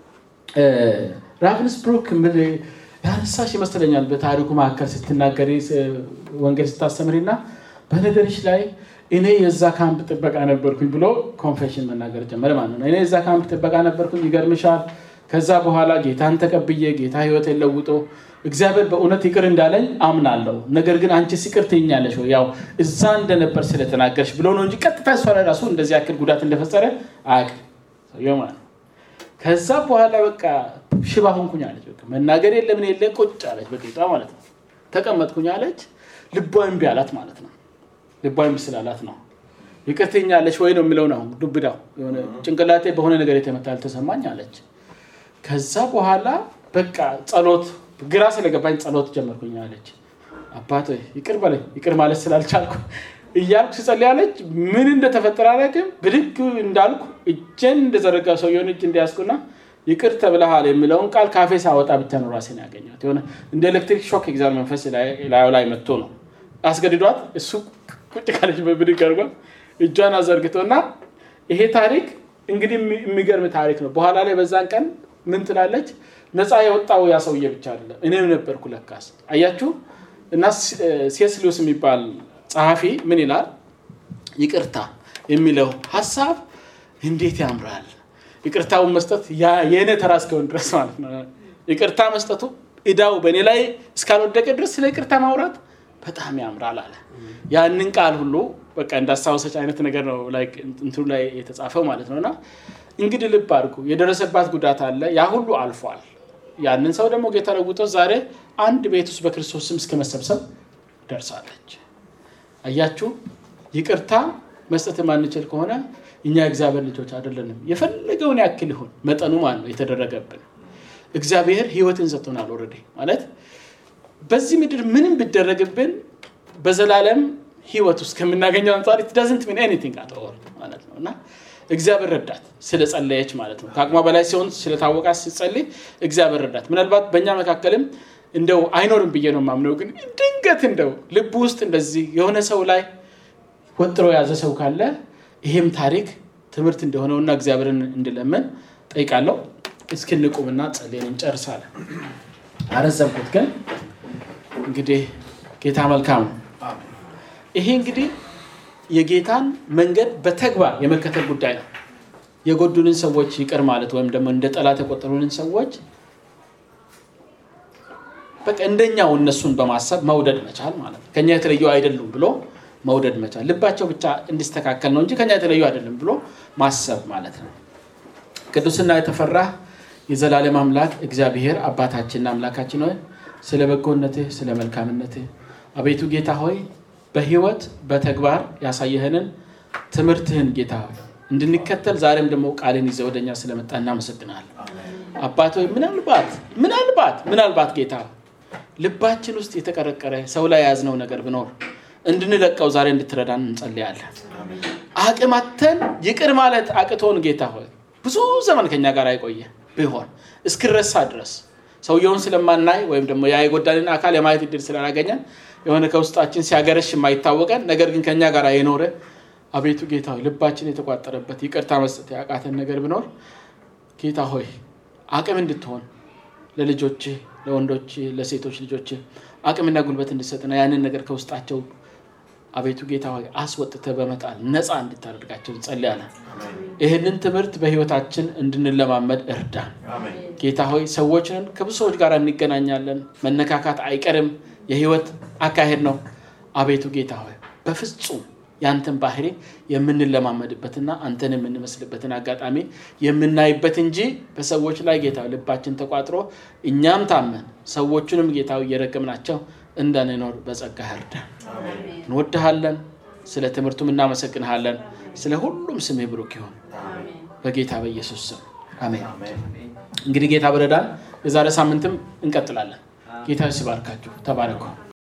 ራቭንስብሩክ ያነሳሽ ይመስለኛል በታሪኩ መካከል ስትናገሪ ወንጌል ስታስተምሪ እና በነገርሽ ላይ እኔ የዛ ካምፕ ጥበቃ ነበርኩኝ ብሎ ኮንፌሽን መናገር ጀመረ ማለት ነው። እኔ የዛ ካምፕ ጥበቃ ነበርኩኝ፣ ይገርምሻል። ከዛ በኋላ ጌታን ተቀብዬ ጌታ ህይወቴን ለውጦ እግዚአብሔር በእውነት ይቅር እንዳለኝ አምናለሁ። ነገር ግን አንቺስ ይቅር ትይኛለሽ ወይ? ያው እዛ እንደነበር ስለተናገርሽ ብሎ ነው እንጂ ቀጥታ እሷ ላይ ራሱ እንደዚህ ያክል ጉዳት እንደፈጸረ አያውቅም ሰውየው ማለት ነው። ከዛ በኋላ በቃ ሽባ ሆንኩኝ አለች። በቃ መናገር የለ ምን የለ ቁጭ አለች በቂጧ ማለት ነው። ተቀመጥኩኝ አለች። ልቧ እምቢ አላት ማለት ነው። ልቧ እምቢ ስላላት ነው ይቅር ትይኛለሽ ወይ ነው የሚለው ነው ዱብዳው። የሆነ ጭንቅላቴ በሆነ ነገር የተመታ አልተሰማኝ አለች። ከዛ በኋላ በቃ ጸሎት ግራ ስለገባኝ ጸሎት ጀመርኩኝ አለች። አባት ይቅር በለኝ ይቅር ማለት ስላልቻልኩ እያልኩ ስጸልይ አለች። ምን እንደተፈጠረ አላውቅም። ብድግ እንዳልኩ እጄን እንደዘረጋ ሰውየውን እጅ እንዲያስኩና ይቅር ተብለሃል የሚለውን ቃል ካፌ ሳወጣ ብቻ ነው ራሴን ያገኘሁት። የሆነ እንደ ኤሌክትሪክ ሾክ እግዚአብሔር መንፈስ ላዩ ላይ መጥቶ ነው አስገድዷት። እሱ ቁጭ ካለች በብድግ አድርጓ እጇን አዘርግቶ እና ይሄ ታሪክ እንግዲህ የሚገርም ታሪክ ነው። በኋላ ላይ በዛን ቀን ምን ትላለች? ነፃ የወጣው ያ ሰውዬ ብቻ አይደለም እኔም ነበርኩ ለካስ። አያችሁ እና ሴስ ሉዊስ የሚባል ጸሐፊ ምን ይላል? ይቅርታ የሚለው ሀሳብ እንዴት ያምራል! ይቅርታውን መስጠት የእኔ ተራ እስከሆን ድረስ ማለት ነው። ይቅርታ መስጠቱ እዳው በእኔ ላይ እስካልወደቀ ድረስ ስለ ይቅርታ ማውራት በጣም ያምራል አለ። ያንን ቃል ሁሉ በቃ እንዳስታወሰች አይነት ነገር ነው እንትኑ ላይ የተጻፈው ማለት ነው። እና እንግዲህ ልብ አድርጉ፣ የደረሰባት ጉዳት አለ። ያ ሁሉ አልፏል። ያንን ሰው ደግሞ ጌታ ለውጦ ዛሬ አንድ ቤት ውስጥ በክርስቶስ ስም እስከ መሰብሰብ ደርሳለች። አያችሁ፣ ይቅርታ መስጠት የማንችል ከሆነ እኛ እግዚአብሔር ልጆች አይደለንም። የፈለገውን ያክል ይሁን መጠኑ ማለት ነው የተደረገብን። እግዚአብሔር ሕይወትን ሰጥቶናል። ኦልሬዲ ማለት በዚህ ምድር ምንም ቢደረግብን በዘላለም ሕይወት ውስጥ ከምናገኘው አንጻር ኢት ዳዝንት ሚን ኤኒቲንግ አት ኦል ማለት ነው እና እግዚአብሔር ረዳት ስለጸለየች ማለት ነው። ከአቅሟ በላይ ሲሆን ስለታወቃ ሲጸልይ እግዚአብሔር ረዳት። ምናልባት በእኛ መካከልም እንደው አይኖርም ብዬ ነው የማምነው። ግን ድንገት እንደው ልቡ ውስጥ እንደዚህ የሆነ ሰው ላይ ወጥሮ የያዘ ሰው ካለ ይሄም ታሪክ ትምህርት እንደሆነውና እግዚአብሔርን እንድለምን ጠይቃለሁ። እስክንቁምና ጸልየን እንጨርሳለን። አረዘምኩት፣ ግን እንግዲህ ጌታ መልካም ነው። ይሄ እንግዲህ የጌታን መንገድ በተግባር የመከተል ጉዳይ ነው። የጎዱንን ሰዎች ይቅር ማለት ወይም ደግሞ እንደ ጠላት የቆጠሩንን ሰዎች በቃ እንደኛው እነሱን በማሰብ መውደድ መቻል ማለት ነው። ከኛ የተለዩ አይደሉም ብሎ መውደድ መቻል፣ ልባቸው ብቻ እንዲስተካከል ነው እንጂ ከኛ የተለዩ አይደለም ብሎ ማሰብ ማለት ነው። ቅዱስና የተፈራህ የዘላለም አምላክ እግዚአብሔር አባታችንና አምላካችን ሆይ ስለ በጎነትህ ስለ መልካምነትህ አቤቱ ጌታ ሆይ በህይወት በተግባር ያሳየህንን ትምህርትህን ጌታ ሆይ እንድንከተል ዛሬም ደግሞ ቃልን ይዘህ ወደኛ ስለመጣ እናመሰግናለን። አባት ሆይ ምናልባት ምናልባት ምናልባት ጌታ ልባችን ውስጥ የተቀረቀረ ሰው ላይ የያዝነው ነገር ብኖር እንድንለቀው ዛሬ እንድትረዳን እንጸልያለን። አቅማተን ይቅር ማለት አቅቶን ጌታ ሆይ ብዙ ዘመን ከኛ ጋር አይቆየ ቢሆን እስክረሳ ድረስ ሰውየውን ስለማናይ ወይም ደግሞ ያ የጎዳንን አካል የማየት እድል ስላላገኘን የሆነ ከውስጣችን ሲያገረሽ የማይታወቀን ነገር ግን ከኛ ጋር የኖረ አቤቱ ጌታ ሆይ ልባችን የተቋጠረበት ይቅርታ መስጠት ያቃተን ነገር ቢኖር ጌታ ሆይ አቅም እንድትሆን ለልጆች ለወንዶች ለሴቶች ልጆች አቅምና ጉልበት እንድሰጥና ያንን ነገር ከውስጣቸው አቤቱ ጌታ ሆይ አስወጥተህ በመጣል ነፃ እንድታደርጋቸው እንጸልያለን። ይህንን ትምህርት በህይወታችን እንድንለማመድ እርዳን። ጌታ ሆይ ሰዎችን ከብዙ ሰዎች ጋር እንገናኛለን። መነካካት አይቀርም፣ የህይወት አካሄድ ነው። አቤቱ ጌታ ሆይ በፍጹም ያንተን ባህሪ የምንለማመድበትና አንተን የምንመስልበትን አጋጣሚ የምናይበት እንጂ በሰዎች ላይ ጌታ ልባችን ተቋጥሮ እኛም ታመን ሰዎቹንም ጌታ እየረገምናቸው እንዳንኖር በጸጋ እርዳን። እንወድሃለን። ስለ ትምህርቱም እናመሰግንሃለን። ስለ ሁሉም ስምህ ብሩክ ይሁን በጌታ በኢየሱስ ስም አሜን። እንግዲህ ጌታ በረዳን የዛሬ ሳምንትም እንቀጥላለን። ጌታ ሲባርካችሁ ተባረኩ።